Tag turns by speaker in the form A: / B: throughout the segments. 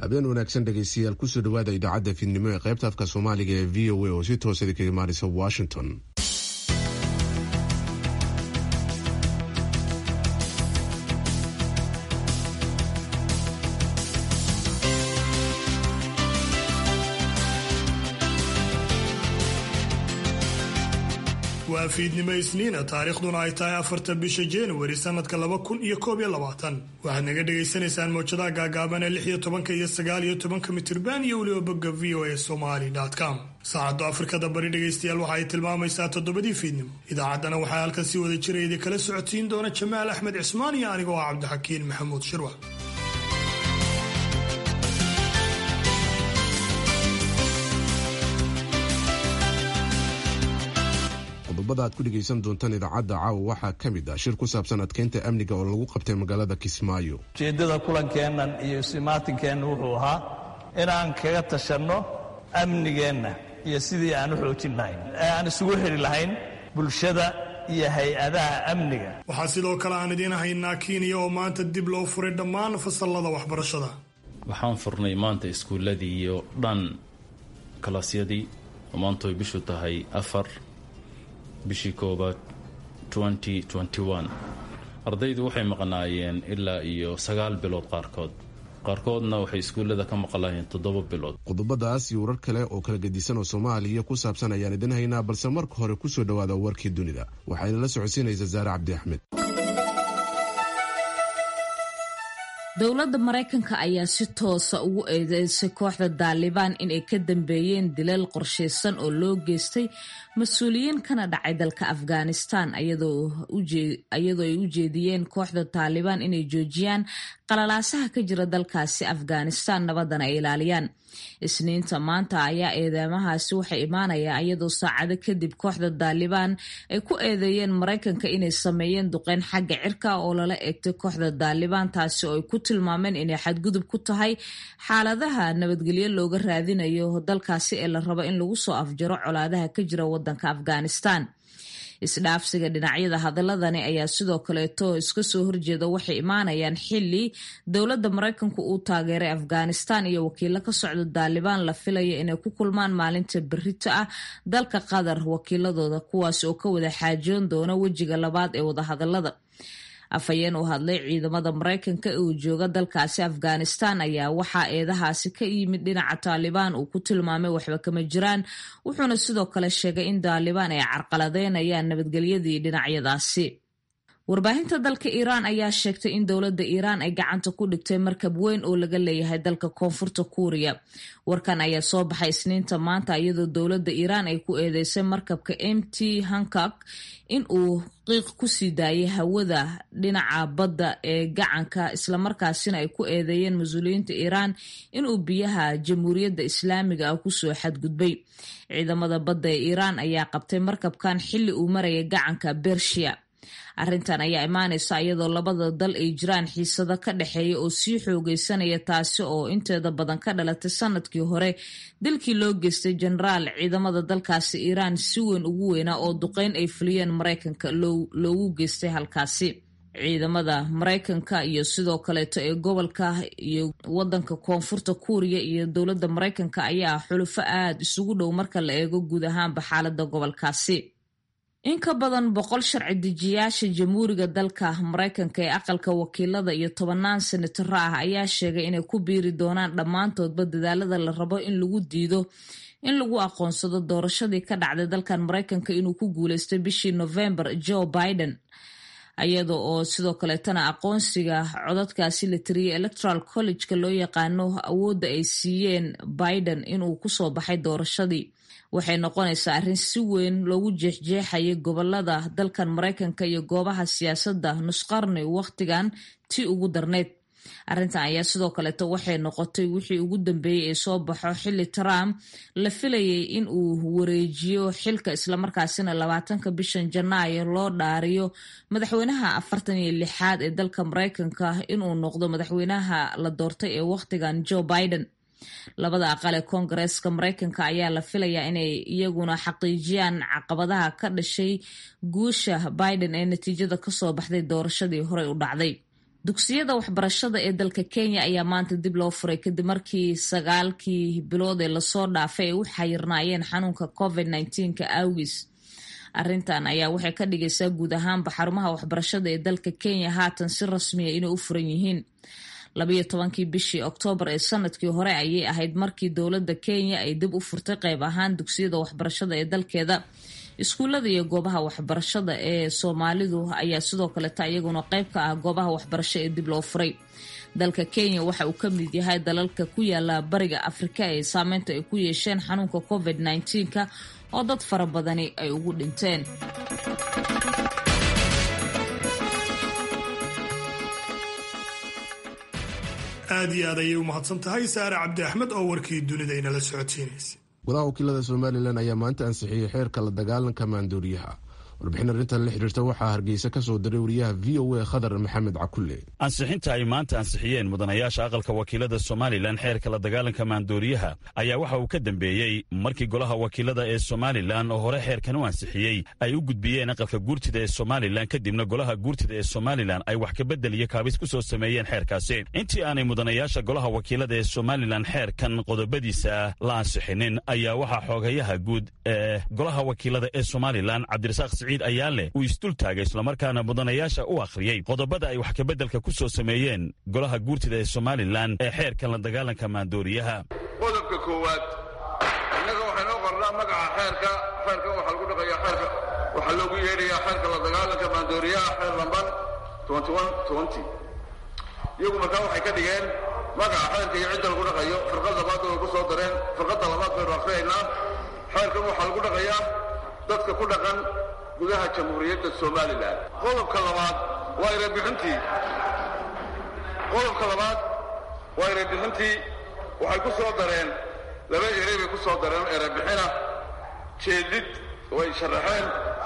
A: habeen wanaagsan dhegaystayaal kusoo dhawaada idaacadda fiidnimo ee qaybta afka soomaaliga ee v o a oo si toosada kaga imaanaysa washington
B: waa fiidnimo isniina taariikhduna ay tahay afarta bisha januari sanadka laba kun iyo koob iyo labaatan waxaad naga dhagaysanaysaan mowjadaha gaagaaban ee lix iyo tobanka iyo sagaal iyo tobanka mitirban iyo weliba bogga v o a somali com saacaddu afrikada bari dhegaystayaal waxa ay tilmaamaysaa toddobadii fiidnimo idaacaddana waxaa halkan si wada jira idi kala socodsiin doona jamaal axmed cismaan iyo anigoo ah cabdixakiin maxamuud shirwac
A: qodobada aad ku dhegaysan doontaan idaacadda caawa waxaa ka mid ah shir ku saabsan adkeynta amniga oo lagu qabtay magaalada kismaayo
C: ujeeddada kulankeennan iyo isimaatinkeenna wuxuu ahaa inaan kaga tashanno amnigeenna iyo sidii aan u xoojin lahayn ee aan isugu xidhi lahayn bulshada iyo hay-adaha amniga
B: waxaa sidoo kale aan idiin haynaa kenya oo maanta dib loo furay dhammaan fasallada waxbarashada
D: waxaan furnay maanta iskuulladii iyo dhan kalaasyadii oo maanta way bishu tahay afar bishii koobaad ardaydu waxay maqnaayeen ilaa iyo sagaal bilood qaarkood qaarkoodna waxay iskuullada ka maqlaayeen toddoba bilood
A: qodobadaas iyo warar kale oo kala gedisan oo soomaaliya ku saabsan ayaan idin haynaa balse marka hore kusoo dhowaada warkii dunida waxayna la socodsiinaysa saare cabdi axmed
E: dowladda maraykanka ayaa si toosa ugu eedeysay kooxda daalibaan inay ka dambeeyeen dilal qorshaysan oo loo geystay mas-uuliyiin kana dhacay dalka afghanistan iyadoo ay u jeediyeen kooxda taalibaan inay joojiyaan qalalaasaha ka jira dalkaasi afghanistan nabadana ay ilaaliyaan isniinta maanta ayaa eedeymahaasi waxay imaanayaa iyadoo saacado kadib kooxda daalibaan ay ku eedeeyeen maraykanka inay sameeyeen duqeyn xagga cirka oo lala eegtay kooxda daalibaan taasi oo ay ku tilmaameen inay xadgudub ku tahay xaaladaha nabadgelyo looga raadinayo dalkaasi ee la rabo in lagu soo afjaro colaadaha ka jira wadanka afghanistan isdhaafsiga dhinacyada hadaladani ayaa sidoo kaleeto iska soo horjeeda waxay imaanayaan xili dowladda maraykanku uu taageeray afghanistan iyo wakiilo ka socda daalibaan la filaya inay ku kulmaan maalinta berito ah dalka qatar wakiiladooda kuwaas oo ka wada xaajoon doona wejiga labaad ee wadahadalada afhayeen u hadlay ciidamada maraykanka uu jooga dalkaasi afghanistan ayaa waxaa eedahaasi ka yimid dhinaca taalibaan uu ku tilmaamay waxba kama jiraan wuxuuna sidoo kale sheegay in taalibaan ay carqaladeynayaan nabadgelyadii dhinacyadaasi warbaahinta dalka iiraan ayaa sheegtay in dowladda iiraan ay gacanta ku dhigtay markab weyn oo laga leeyahay dalka koonfurta kuuriya warkan ayaa soo baxay isniinta maanta iyadoo dowladda iiraan ay ku eedeysay markabka m t hankak in uu qiiq ku sii daayay hawada dhinaca badda ee gacanka islamarkaasina ay ku eedeeyeen mas-uuliyiinta iiraan inuu biyaha jamhuuriyadda islaamiga ah kusoo xadgudbay ciidamada badda ee iiraan ayaa qabtay markabkan xilli uu maraya gacanka bershiya arrintan ayaa imaanaysa iyadoo labada dal ay jiraan xiisado ka dhexeeya oo sii xoogeysanaya taasi oo inteeda badan ka dhalatay sanadkii hore dilkii loo geystay jenaraal ciidamada dalkaasi iiraan si weyn ugu weynaa oo duqeyn ay fuliyeen maraykanka loogu geystay halkaasi ciidamada maraykanka iyo sidoo kaleeto ee gobolka iyo wadanka koonfurta kuuriya iyo dowladda maraykanka ayaa xulufo aada isugu dhow marka la eego guud ahaanba xaalada gobolkaasi in ka badan boqol sharci dejiyaasha jamhuuriga dalka maraykanka ee aqalka wakiilada iyo tobanaan senataro ah ayaa sheegay inay ku biiri doonaan dhammaantoodba dadaalada la rabo in lagu diido in lagu aqoonsado doorashadii ka dhacday dalkan maraykanka inuu ku guuleystay bishii november joe biden iyada oo sidoo kaleetana aqoonsiga codadkaasi la tiriyay electoral college-ka loo yaqaano awoodda ay siiyeen biden inuu kusoo baxay doorashadii waxay noqonaysaa arrin si weyn loogu jeexjeexayay gobolada dalkan maraykanka iyo goobaha siyaasadda nusqarni wakhtigan tii ugu darneyd arrintan ayaa sidoo kaleeto waxay noqotay wixii ugu dambeeyey ee soo baxo xilli trump la filayay in uu wareejiyo xilka islamarkaasina labaatanka bishan janaayo loo dhaariyo madaxweynaha afartan iyo lixaad ee dalka maraykanka inuu noqdo madaxweynaha la doortay ee wakhtigan joe biden labada aqal ee koongareeska maraykanka ayaa la filayaa inay iyaguna xaqiijiyaan caqabadaha ka dhashay guusha biden ee natiijada kasoo baxday doorashadii horey u dhacday dugsiyada waxbarashada ee dalka kenya ayaa maanta dib loo furay kadib markii sagaalkii bilood ee lasoo dhaafay ay u xayirnaayeen xanuunka covid nka awgis arrintan ayaa waxay ka dhigaysaa guud ahaanba xarumaha waxbarashada ee dalka kenya haatan si rasmiya inay u furan yihiin labayo tobankii bishii oktoobar ee sanadkii hore ayay ahayd markii dowladda kenya ay dib u furtay qayb ahaan dugsiyada waxbarashada ee dalkeeda iskuullada iyo goobaha waxbarashada ee soomaalidu ayaa sidoo kaleta iyaguna qayb ka ah goobaha waxbarasho ee dib loo furay dalka kenya waxa uu ka mid yahay dalalka ku yaala bariga afrika ee saameynta ay ku yeesheen xanuunka covid nka oo dad fara badani ay ugu dhinteen
B: aad iyo aad ayay u mahadsan tahay saare cabdi axmed oo warkii dunida inala socodsiinaysa
A: golaha wakiilada somalilan ayaa maanta ansixiyey xeerka la dagaalanka maandooriyaha warbixin arrintan la xidhiirta waxaa hargeysa ka soo diray wariyaha v o a khadar maxamed cakulle
F: ansixinta ay maanta ansixiyeen mudanayaasha aqalka wakiilada somalilan xeerka la dagaalanka maandooriyaha ayaa waxa uu ka dambeeyey markii golaha wakiilada ee somalilan oo hore xeerkan u ansixiyey ay u gudbiyeen aqalka guurtida ee somalilan kadibna golaha guurtida ee somalilan ay wax kabedel iyo kaabis ku soo sameeyeen xeerkaasi intii aanay mudanayaasha golaha wakiilada ee somalilan xeerkan qodobadiisa la ansixinin ayaa waxaa xoogayaha guud ee golaha wakiilada ee somalilan cabdirasaaq ayaa leh uu isdul taagay islamarkaana mudanayaasha u akhriyey qodobada ay wax kabeddelka ku soo sameeyeen golaha guurtida ee somalilan ee xeerkan la dagaalanka maandooriyaha
G: qodobka koowaad innaga waxaynoo qornaa magaca xeerka xeerkan waxaa lagu dhaqayaa xeerka waxaa loogu yeedhayaa xeerka la dagaalanka maandooriyaha xeer lambar iyagu markaa waxay ka dhigeen magaca xeerka iyo cidda lagu dhaqayo firqad labaad way ku soo dareen firqadda labaad baynu akhriyaynaa xeerkan waxaa lagu dhaqayaa dadka ku dhaqan gudaha jamhuuriyadda somalilan qodobka labaad waa erebixintii qodobka labaad waa erebixintii waxay ku soo dareen laba erey bay ku soo dareen erebixina jeedid way sharaxeen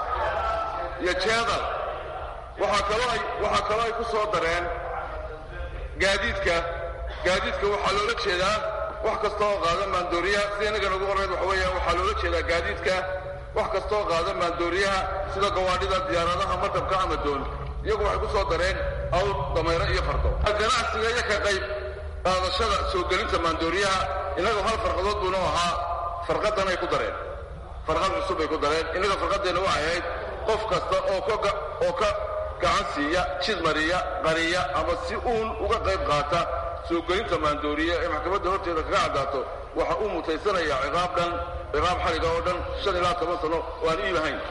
G: iyo jeedal waxaa kaloo ay waxaa kaloo ay ku soo dareen gaadiidka gaadiidka waxaa loola jeedaa wax kasta oo qaada maandooriyaha sida innaga nagu qornayd waxa weeyaan waxaa loola jeedaa gaadiidka wax kastaoo qaada maandooriyaha sida gawaadhida diyaaradaha markabka ama doon iyagu waxay ku soo dareen awr damayro iyo fardo ganacsiga iyo ka qayb qaadashada soo gelinta maandooriyaha innagu hal farqadood buunu ahaa farqadan ay ku dareen farqad cusub bay ku dareen innaga farqadeenna waxay ahayd qof kasta oo oo ka gacan siiya jid mariya qariya ama si uun uga qayb qaata soo gelinta maandooriya ee maxkamadda horteeda kaga caddaato waxa uu mutaysanayaa ciqaab dhan ciqaab xaliga oo dhan shan ilaa toban sano oo aan iib ahayn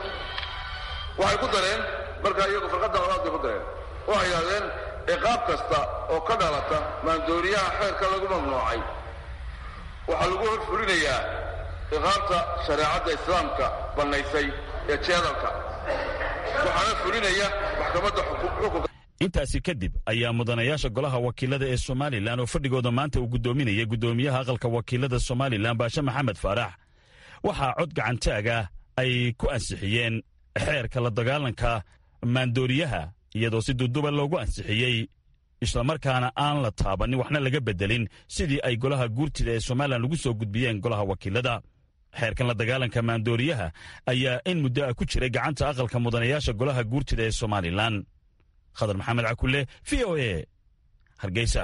G: waxay ku dareen markaa iyagu farqadda labaad bay ku dareen waxay yidhahdeen ciqaab kasta oo ka dhalata maandooriyaha xeerka lagu mamnuucay waxaa lagu horfulinayaa ciqaabta shareecadda islaamka bannaysay ee jeedalka waxaana fulinaya maxkamadda xukunka
F: intaasi kadib ayaa mudanayaasha golaha wakiilada ee somalilan oo fadhigooda maanta uu guddoominayay guddoomiyaha aqalka wakiilada somalilan baashe maxamed faarax waxaa cod gacantaaga ay ku ansixiyeen xeerka la dagaalanka maandooriyaha iyadoo si duduba loogu ansixiyey islamarkaana aan la taabanin waxna laga beddelin sidii ay golaha guurtida ee somalilan ugu soo gudbiyeen golaha wakiilada xeerkan la dagaalanka maandooriyaha ayaa in muddo ah ku jiray gacanta aqalka mudanayaasha golaha guurtida ee somalilan khadar maxamed cakulle v o a hargeysa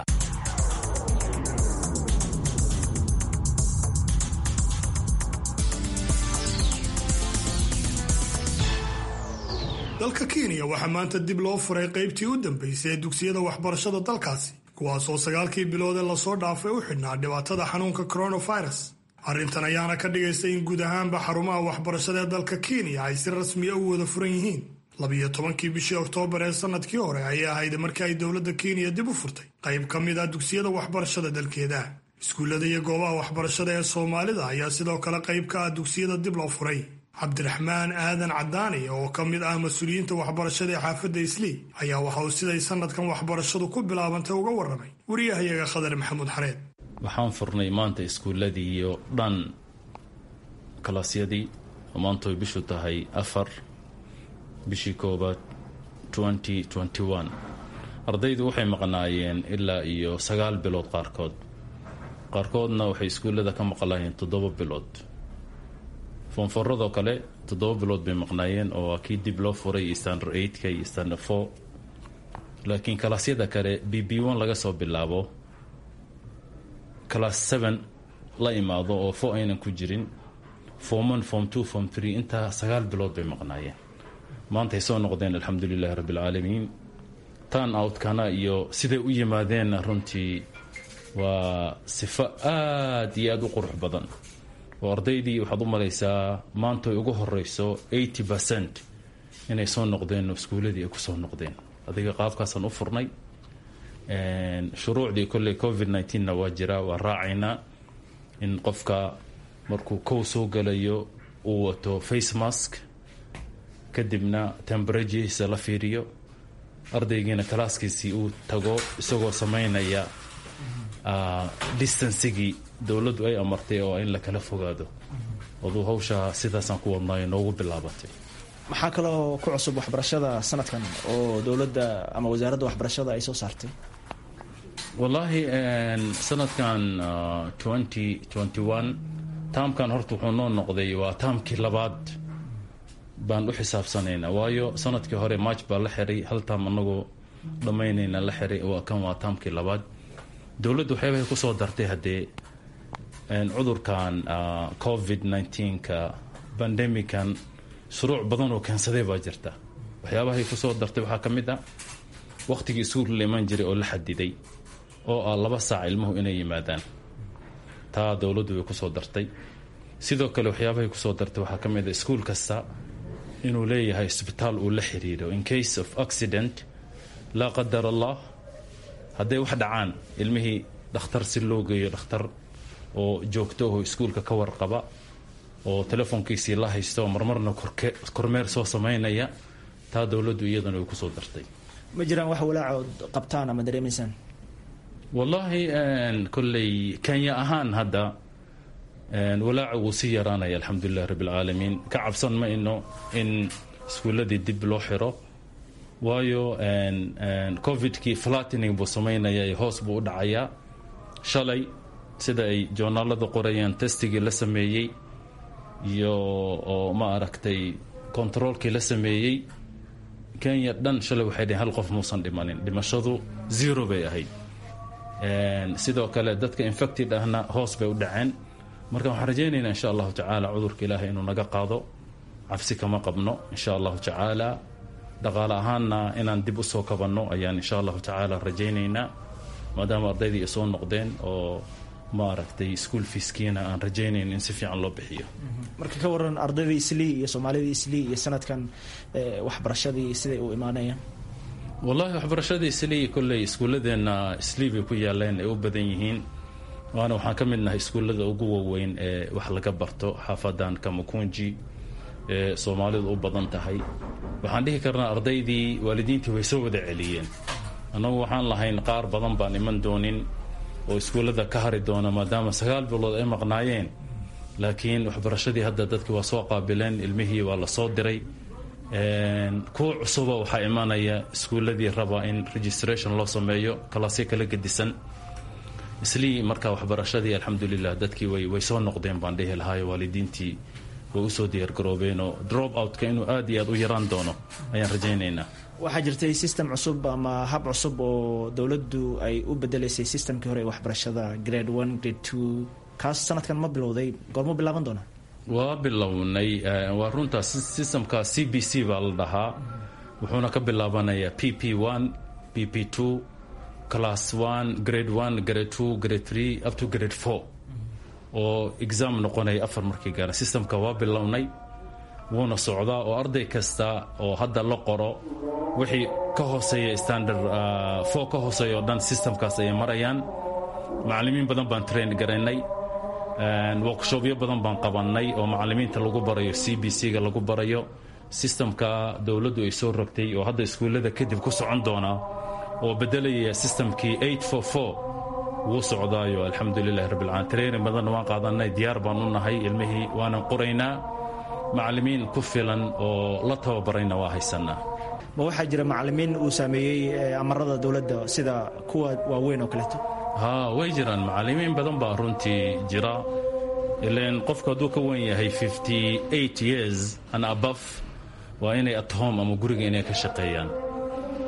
B: dalka kenya waxaa maanta dib loo furay qaybtii u dambaysay ee dugsiyada waxbarashada dalkaasi kuwaasoo sagaalkii bilood ee lasoo dhaafay u xidhnaa dhibaatada xanuunka coronavirus arrintan ayaana ka dhigaysa in guud ahaanba xarumaha waxbarashada ee dalka kenya ay si rasmiya u wada furan yihiin labiyo tobankii bishii oktoobar ee sanadkii hore ayay ahayd markii ay dowladda kenya dib u furtay qayb ka mid ah dugsiyada waxbarashada dalkeeda iskuullada iyo goobaha waxbarashada ee soomaalida ayaa sidoo kale qayb ka ah dugsiyada dib loo furay cabdiraxmaan aadan cadaani oo ka mid ah mas-uuliyiinta waxbarashada ee xaafadda islii ayaa waxa uu siday sanadkan waxbarashadu ku bilaabantay uga warramay wariyahayaga khadar maxamuud xareed
D: waxaan furnay maanta iskuulladii iyo dhan kalaasyadii oo maanta way bishu tahay afar bishii koobaad ardaydu waxay maqnaayeen ilaa iyo sagaal bilood qaarkood qaarkoodna waxay iskuullada ka maqlaayeen toddoba bilood foonforadoo kale toddoba bilood bay maqnaayeen oo waa kii dib loo furay standard eightka iyo standard four laakiin kalaasyada kale b b one laga soo bilaabo class seven la imaado oo fo aynan ku jirin form one form two form three intaa sagaal bilood bay maqnaayeen maanta ay soo noqdeen alxamdulilahi rabbi alcaalamiin tan outkana iyo siday u yimaadeenna runtii waa sifo aad iyo aada u qurux badan oo ardaydii waxaad u malaysaa maanta ay ugu horeyso eighty percent inay soo noqdeen oo iskuuladii ay kusoo noqdeen adiga qaabkaasaan u furnay shuruucdii kolley covid nneteen-na waa jira waa raacaynaa in qofka markuu kow soo galayo uu wato face mask kadibna temberaturehiisa la fiiriyo ardaygiina kalaaskiisii uu tago isagoo sameynaya distancigii dowladdu ay amartay oo in la kala fogaado aduu hawshaa sidaasaan ku wadnaayo noogu bilaabatay
H: maxaa kaloo ku cusub waxbarashada sanadkan oo dowladda ama wasaaradda waxbarashada ay soo saartay
D: wallaahi sanadkan twenty twenty one taamkan horta wuxuu noo noqday waa taamkii labaad baan u xisaabsanaynaa waayo sanadkii hore march baa la xiray hal taam anagoo dhammaynayna la xiray waa kan waa taamkii labaad dowladdu waxyaabahay kusoo dartay haddee cudurkan covid nneteen-ka bandemican shuruuc badan oo keensaday baa jirta waxyaabahay kusoo dartay waxaa ka mid ah wakhtigii iskuulka la iman jiray oo la xadiday oo ah laba saac ilmuhu inay yimaadaan taa dowladdu way kusoo dartay sidoo kale waxyaabahay kusoo dartay waxaa ka mid a iskuul kasta inuu leeyahay isbitaal uu la xiriiro in case of accident laa qadar allah hadday wax dhacaan ilmihii dhakhtar si loo geeyo dhakhtar oo joogto oo iskuulka ka warqaba oo telefoonkiisii la haysto marmarna kormeer soo samaynaya taa dowladdu iyadana way kusoo dartay
H: ma jiraan wax walaacood qabtaan ama dareemaysaan
D: wallaahi kolley kenya ahaan hadda walaaca wuu sii yaraanaya alxamdulilahi rabbi alcaalamiin ka cabsan ma ino in iskuulladii dib loo xiro waayo covidkii flattening buu samaynaya hoos buu u dhacayaa shalay sida ay joornaalada qorayaan testigii la sameeyey iyo oo ma aragtay controolkii la sameeyey kenya dhan shalay waxay dhaheen hal qof muusan dhimanin dhimashadu zero bay ahayd sidoo kale dadka infected ahna hoos bay u dhaceen marka waxaan rajaynaynaa insha allahu tacaala cudurka ilaahay inuu naga qaado cabsi kama qabno insha allahu tacaala dhaqaale ahaanna inaan dib usoo kabanno ayaan insha allahu tacaala rajaynaynaa maadaama ardaydii ay soo noqdeen oo ma aragtay school fiiskiina aan rajaynayn in si fiican loo bixiyo
H: marka ka waran ardaydii islii iyo soomaalidii islii iyo sanadkan waxbarashadii siday u imaanayaan
D: wallahi waxbarashadii islii kolley iskuulladeenna islii bay ku yaaleen ay u badan yihiin waana waxaan ka mid nahay iskuullada ugu waaweyn ee wax laga barto xaafadan kamakunji ee soomaalidu u badan tahay waxaan dhihi karnaa ardaydii waalidiintii way soo wada celiyeen annagu waxaan lahayn qaar badan baan iman doonin oo iskuullada ka hari doona maadaama sagaal bilood ay maqnaayeen laakiin waxbarashadii hadda dadkii waa soo qaabileen ilmihii waa la soo diray kuwa cusuba waxaa imanaya iskuulladii raba in registration loo sameeyo kalaasyo kala gedisan islii marka waxbarashadii alxamdulilah dadkii way soo noqdeen baan dhihi lahaayo waalidiintii way usoo diyaargaroobeen oo drop outka inuu aad iyo aad u yaraan doono ayaan rajaynaynaa
H: waxaa jirtay system cusub ama hab cusub oo dowladdu ay u bedelaysay systemkii hore ee waxbarashada grade one grade two kaas sanadkan ma bilowday goormuu bilaaban doonaa
D: waa bilownay waa runtaa systemka c b c baa la dhahaa wuxuuna ka bilaabanayaa p p one p p two class one grade one grade two grade three up to grade four oo exam noqonaya afar markii gaara systemka waa bilownay wuuna socdaa oo arday kasta oo hadda la qoro wixii ka hooseeya standard four ka hooseeya oo dhan systemkaas ayay marayaan macallimiin badan baan train garaynay workshopyo badan baan qabannay oo macallimiinta lagu barayo c b c-ga lagu barayo systemka dowladdu ay soo rogtay oo hadda iskuullada kadib ku socon doona oo bedelaya systemkii eight four four wuu socdaayo alxamdulilahi rabbilcaalamiin training badanna waan qaadanay diyaar baan u nahay ilmihii waanan qoraynaa macallimiin ku filan oo la tababarayna waa haysanaa
H: ma waxaa jira macallimiin uu saameeyey amarada dowladda sida kuwa waaweyn oo kaleeto
D: haa way jiraan macallimiin badan baa runtii jira ilan qofku hadduu ka wen yahay fifty eight years and above waa inay at home ama guriga inay ka shaqeeyaan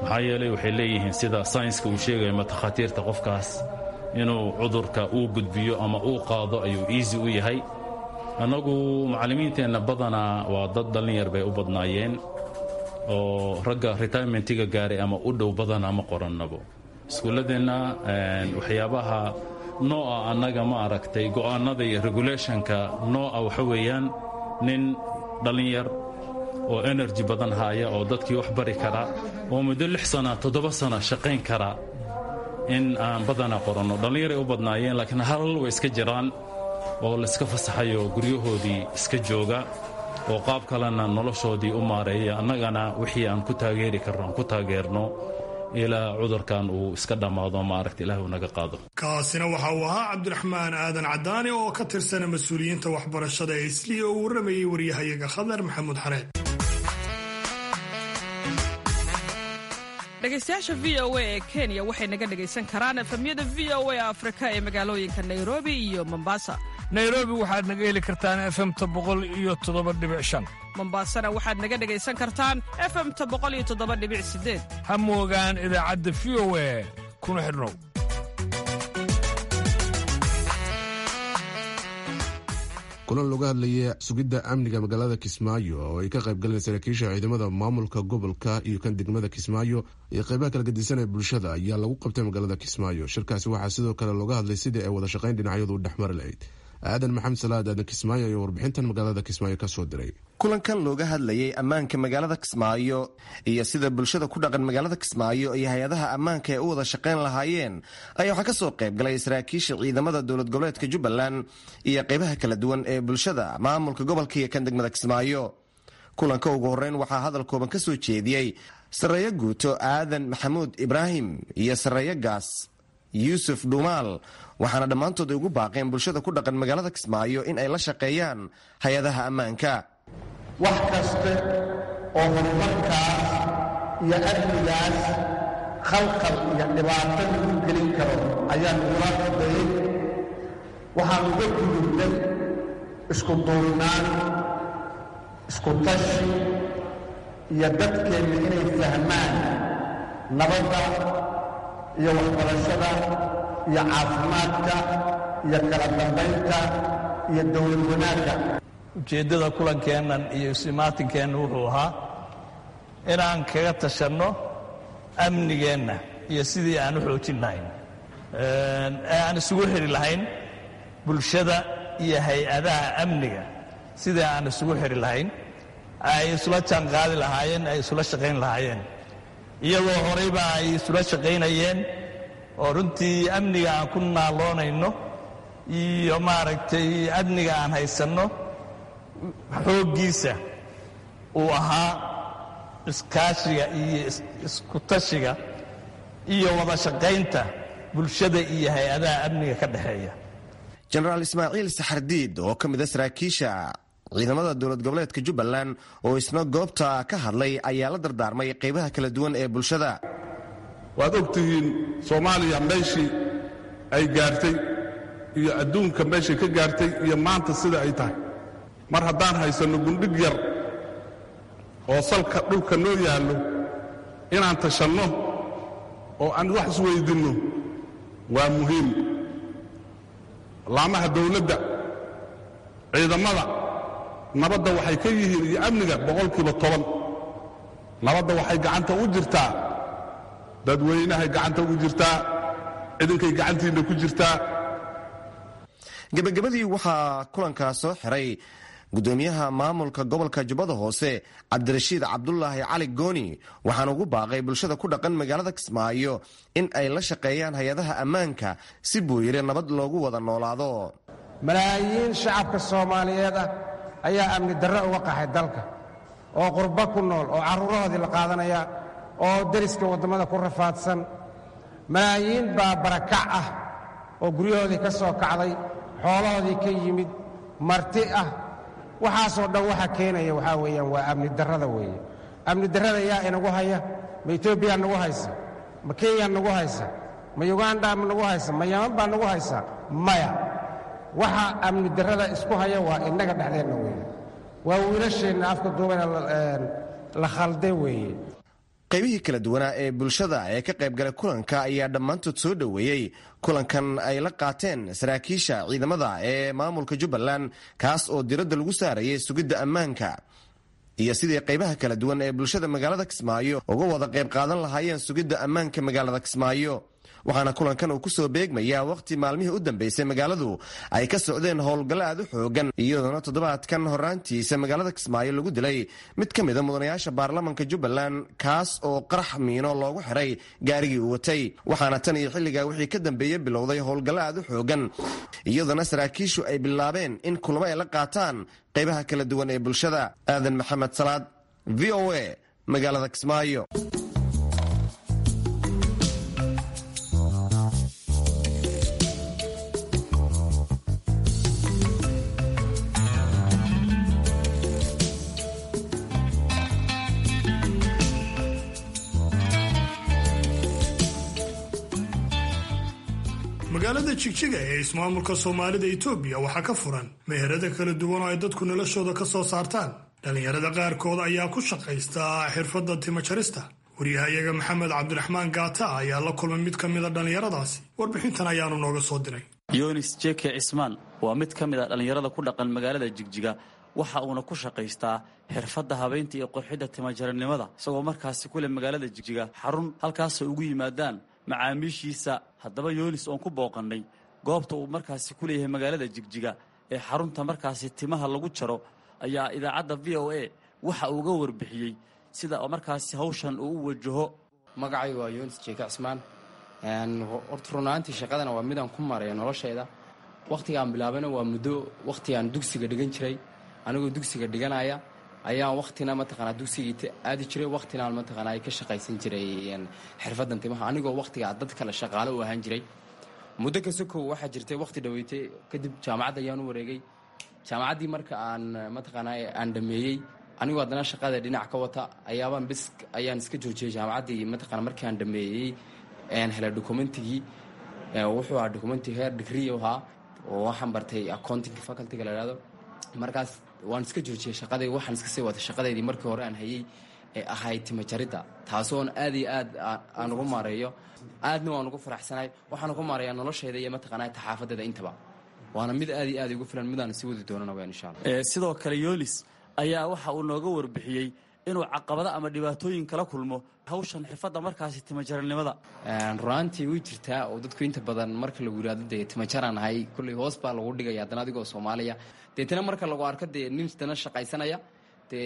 D: maxaa yeelay waxay leeyihiin sida saynska uu sheegaya matakhaatiirta qofkaas inuu cudurka uu gudbiyo ama uu qaado ayuu easy u yahay annagu macallimiinteenna badanaa waa dad dhallinyar bay u badnaayeen oo ragga retirementiga gaaray ama u dhow badanaa ma qorannabo iskuulladeenna waxyaabaha nooca annaga ma aragtay go'aannada iyo regulationka nooca waxa weeyaan nin dhallinyar oo energy badan haaya oo dadkii wax bari kara oo muddo lix sana toddoba sana shaqayn kara in aan badanaa qoranno dhallinyaray u badnaayeen laakiin halal way iska jiraan oo layska fasaxayo guryahoodii iska jooga oo qaab kalena noloshoodii u maareeya annagana wixii aan ku taageeri karno aan ku taageerno ilaa cudurkan uu iska dhammaado maaragta ilaah uu naga qaado
B: kaasina waxa uu ahaa cabdiraxmaan aadan cadaani oo ka tirsana mas-uuliyiinta waxbarashada ee isliya oo warramayay waryahayaga khadar maxamuud xareed
I: dhegaystayaasha v o a ee kenya waxay naga dhegaysan karaan efamyada v o a afrika ee magaalooyinka nairobi iyo mombasa
J: nairobi waxaad naga heli kartaan efemta boqol iyo toddoba dhibic shan
I: mombasana waxaad naga dhegaysan kartaan efemta boqol iyo toddoba dhibic sideed
J: ha moogaan idaacadda v o a kuna xidhnow
A: kulan looga hadlaya sugidda amniga magaalada kismaayo oo ay ka qayb galeen saraakiisha ciidamada maamulka gobolka iyo kan degmada kismaayo iyo qaybaha kala gedisan ee bulshada ayaa lagu qabtay magaalada kismaayo shirkaasi waxaa sidoo kale looga hadlay sidii ay wada shaqayn dhinacyadu u dhexmari lahayd aadan maxamed salaad aadan kismaayo iyo warbixintan magaalada kismaayo ka soo diray
K: kulankan looga hadlayay ammaanka magaalada kismaayo iyo sida bulshada ku dhaqan magaalada kismaayo iyo hay-adaha ammaanka ay u wada shaqayn lahaayeen ayaa waxaa ka soo qayb galay saraakiisha ciidamada dowlad goboleedka jubbaland iyo qaybaha kala duwan ee bulshada maamulka gobolka iyo kan degmada kismaayo kulanka ugu horreyn waxaa hadal kooban ka soo jeediyey sarreeyo guuto aadan maxamuud ibraahim iyo sarreeyo gaas yuusuf dhuumaal waxaana dhammaantood ay ugu baaqeen bulshada ku dhaqan magaalada kismaayo in ay la shaqeeyaan hay-adaha ammaanka
L: wax kaste oo horumarkaas iyo amnigaas khalqal iyo dhibaato lagu gelin karo ayaan ugula qadayay waxaan uga gudubnay isku duurnaan isku tashi iyo dadkeenna inay fahmaan nabadda iyo waxbarashada iyo caafimaadka iyo kala dambaynta iyo dowlad wanaagga
C: ujeeddada kulankeennan iyo isimaatinkeena wuxuu ahaa inaan kaga tashanno amnigeenna iyo sidii aan u xoojin lahayn ee aan isugu xidhi lahayn bulshada iyo hay-adaha amniga sidii aan isugu xidhi lahayn ay isula jaanqaadi lahaayeen ay isula shaqayn lahaayeen iyadoo horeyba ay isula shaqaynayeen oo runtii amniga aan ku naaloonayno iyo maaragtay amniga aan haysanno xooggiisa uu ahaa iskaashiga iyo iskutashiga iyo wada shaqaynta bulshada iyo hay-adaha amniga ka dhexeeya
K: jenaraal ismaaciil saxardiid oo ka mida saraakiisha ciidamada dowlad goboleedka jubbaland oo isna goobta ka hadlay ayaa la dardaarmay qaybaha kala duwan ee bulshada
M: waad og tihiin soomaaliya meeshii ay gaartay iyo adduunka meeshay ka gaartay iyo maanta sida ay tahay mar haddaan haysanno gundhig yar oo salka dhulka noo yaallo inaan tashanno oo aan wax isweydinno waa muhiim laamaha dawladda ciidamada nabadda waxay ka yihiin iyo amniga boqolkiiba toban nabadda waxay gacanta u jirtaa dadweynahay gacanta ugu jirtaa ciidankay gacantiinna ku jirtaa
K: gebagabadii waxaa kulankaa soo xiray gudoomiyaha maamulka gobolka jubbada hoose cabdirashiid cabdulaahi cali gooni waxaana ugu baaqay bulshada ku dhaqan magaalada kismaayo in ay la shaqeeyaan hay-adaha ammaanka si buuyire nabad loogu wada noolaado
N: malaayiin shacabka soomaaliyeed ah ayaa amni darre uga qaxay dalka oo qurbo ku nool oo carruurahoodii la qaadanaya oo deriska waddamada ku rafaadsan malaayiin baa barakac ah oo guryahoodii ka soo kacday xoolahoodii ka yimid marti ah waxaasoo dhan waxa keenaya waxaa weeyaan waa amni darrada weeye amni darrada yaa inagu haya ma etoobiya nagu haysa ma kenya nagu haysa ma yuganda ma nagu haysa ma yaman baa nagu haysa maya waxa amni darrada isku haya waa innaga dhexdeenna weeye waa wiilasheenna afka duubana la khalday weeye
K: qaybihii kala duwanaa ee bulshada ee ka qaybgalay kulanka ayaa dhammaantood soo dhoweeyey kulankan ay la qaateen saraakiisha ciidamada ee maamulka jubbaland kaas oo diradda lagu saarayay sugidda ammaanka iyo sidii qaybaha kala duwan ee bulshada magaalada kismaayo uga wada qayb qaadan lahaayeen sugidda ammaanka magaalada kismaayo waxaana kulankan uu kusoo beegmayaa wakhti maalmihii u dambeysay magaaladu ay ka socdeen howlgallo aad u xoogan iyadoona toddobaadkan horaantiisa magaalada kismaayo lagu dilay mid ka mida mudanayaasha baarlamanka jubbaland kaas oo qarax miino loogu xiray gaarigii uu watay waxaana tan iyo xilligaa wixii ka dambeeyey bilowday howlgallo aad u xoogan iyadoona saraakiishu ay bilaabeen in kulamo ay la qaataan qaybaha kala duwan ee bulshada aadan maxamed salaad v o a magaalada kismaayo
B: magaalada jigjiga ee ismaamulka soomaalida itoobiya waxaa ka furan meherada kala duwan oo ay dadku noloshooda ka soo saartaan dhallinyarada qaarkood ayaa ku shaqaysta xirfadda timajarista wariyahayaga maxamed cabdiraxmaan gaata ayaa la kulmay mid ka mida dhallinyaradaasi warbixintan ayaanu nooga soo diray
O: yonis jeke cismaan waa mid ka mid a dhallinyarada ku dhaqan magaalada jigjiga waxa uuna ku shaqaystaa xirfadda habaynta iyo qorxidda timajaranimada isagoo markaasi kule magaalada jigjiga xarun halkaasay ugu yimaadaan macaamiishiisa haddaba yoonis oon ku booqannay goobta uu markaasi ku leeyahay magaalada jigjiga ee xarunta markaasi timaha lagu jaro ayaa idaacadda v o a waxa uu uga warbixiyey sida markaasi hawshan uu u wajaho
P: magacay waa yoonis jeeka cismaan horta runaantii shaqadana waa midaan ku maraya noloshayda wakhtigaan bilaabayna waa muddo wakhtigaan dugsiga dhigan jiray anigoo dugsiga dhiganaya ayaan wakhtina mataqaanaa dugsigii aadi jiray wakhtinaan mataqaanaa ka shaqaysan jiray xirfaddan timaha anigoo wakhtigaa dad kale shaqaale u ahaan jiray muddo kasta kow waxaa jirtay wakhti dhaweytay kadib jaamacadda ayaan u wareegay jaamacaddii marka aan mataqaanaa aan dhameeyey anigoo haddana shaqada dhinac ka wata ayaabaan bis ayaan iska joojiyey jaamacaddii mataqaana markii aan dhameeyey helay documentigii wuxuu ahaa documenti heer degree ahaa oo waxaan bartay accounting facultyga la ihahdo markaas waan iska joojiyey shaqadayda waxaan iska sii watay shaqadeydii markii hore aan hayey ee ahayd timajaridda taasoon aad iyo aad aan ugu maareeyo aadna waan ugu faraxsanahay waxaan ugu maareeyaa noloshayda iyo mataqaanaa taxaafadeeda intaba waana mid aad iyo aad igu filan midaan sii wadi doonana wayaan insha allah
O: sidoo kale yoonis ayaa waxa uu nooga warbixiyey inuu caqabado ama dhibaatooyin kala kulmo hawshan xirfadda markaasi timajaranimada
P: runaantii way jirtaa oo dadku inta badan marka lagu yidhahdo dee timajaraan ahay kulley hoos baa lagu dhigaya haddana adigoo soomaaliya deetana marka lagu arko dee nin dana shaqaysanaya dee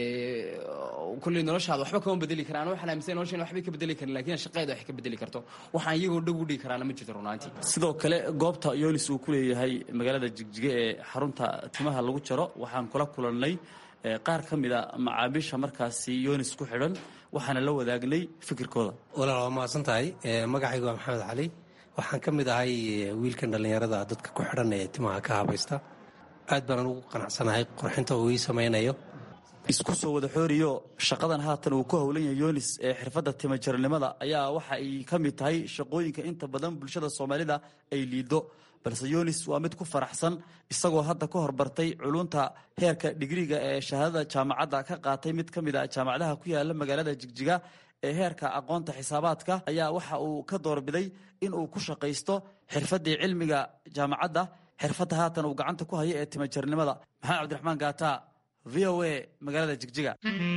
P: kulley noloshaada waxba kama bedeli karaan waxaan aaminsan noloshan waxbay ka bedeli karin lakin shaqeeda wax ka bedeli karto waxaan iyagoo dhag u dhigi karaana ma jirto runaantii
O: sidoo kale goobta yoonis uu ku leeyahay magaalada jigjiga ee xarunta timaha lagu jaro waxaan kula kulannay qaar ka mid a macaamiisha markaasi yoonis ku xidhan waxaana la wadaagnay fikirkooda
Q: walaal waa mahadsan tahay magacayga waa maxamed cali waxaan ka mid ahay wiilkan dhallinyarada dadka ku xidhan ee timaha ka habaysta aad baan ugu qanacsanahay qorxinta uu ii samaynayo
O: isku soo wada xooriyo shaqadan haatan uu ku howlan yahay yoonis ee xirfadda timajarnimada ayaa waxa ay ka mid tahay shaqooyinka inta badan bulshada soomaalida ay liido balse yoonis waa mid ku faraxsan isagoo hadda ka horbartay culunta heerka digriga ee shahaadada jaamacadda ka qaatay mid ka mid a jaamacadaha ku yaala magaalada jigjiga ee heerka aqoonta xisaabaadka ayaa waxa uu ka doorbiday in uu ku shaqaysto xirfaddii cilmiga jaamacadda xirfadda haatan uu gacanta ku haya ee timajarnimada maxamed cabdiraxmaan gaata v o a magaalada jigjiga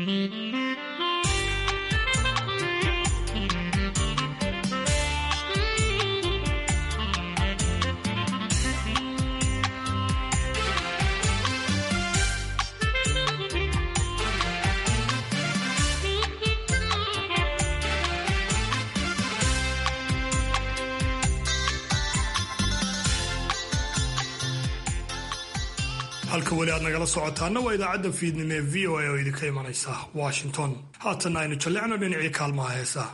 B: halka weli aad nagala socotaana waa idaacadda fiidnimo ee v o a oo idinka imanaysa washington haatanna aynu jallicno dhinacii kaalmaha heesaha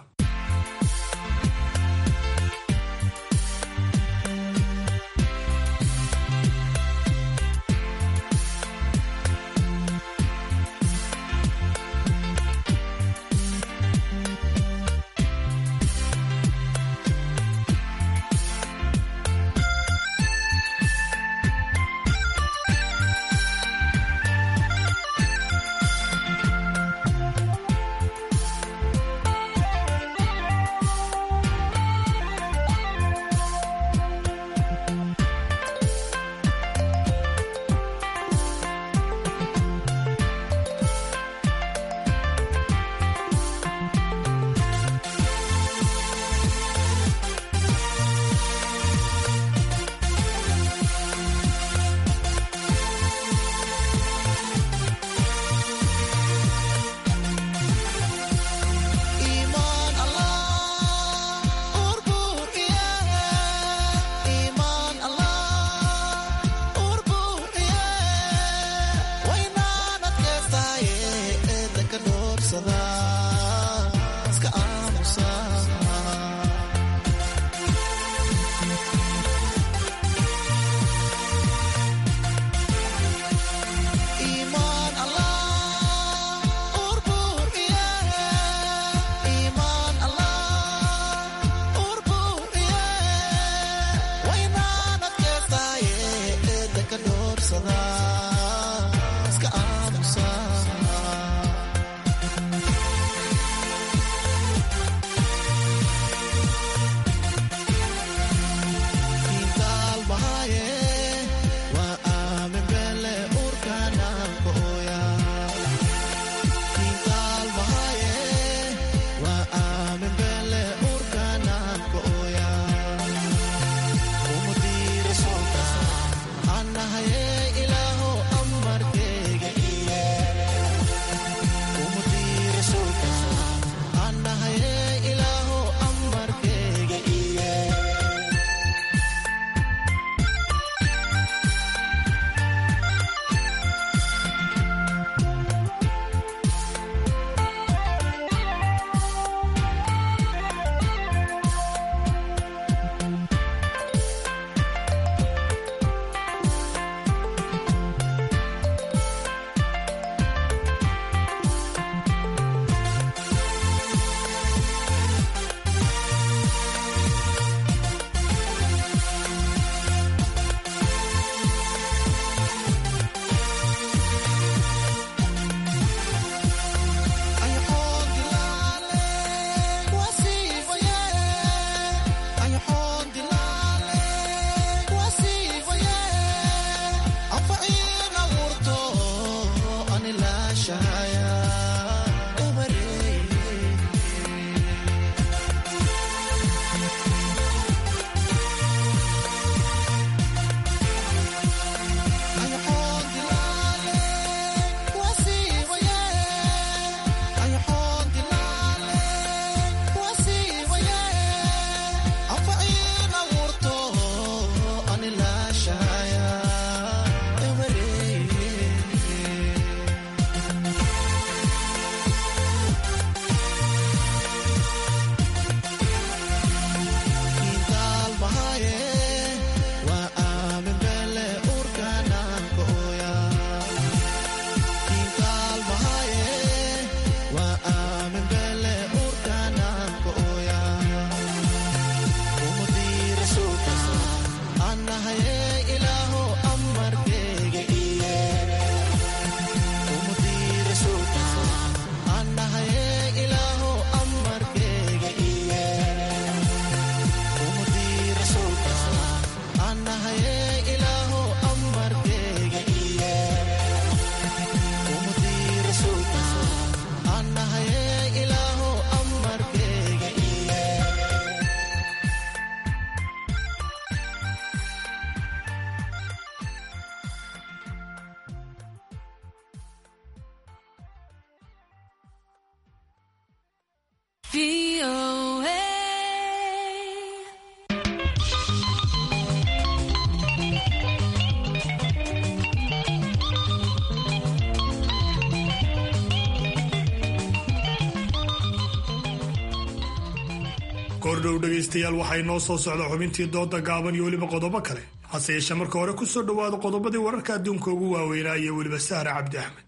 B: kordhow dhegaystayaal waxay noo soo socda xubintii dooda gaaban iyo weliba qodobo kale hase yeeshee marka hore ku soo dhowaada qodobadii wararka adduunka ugu waaweynaa iyo weliba sahra cabdi axmed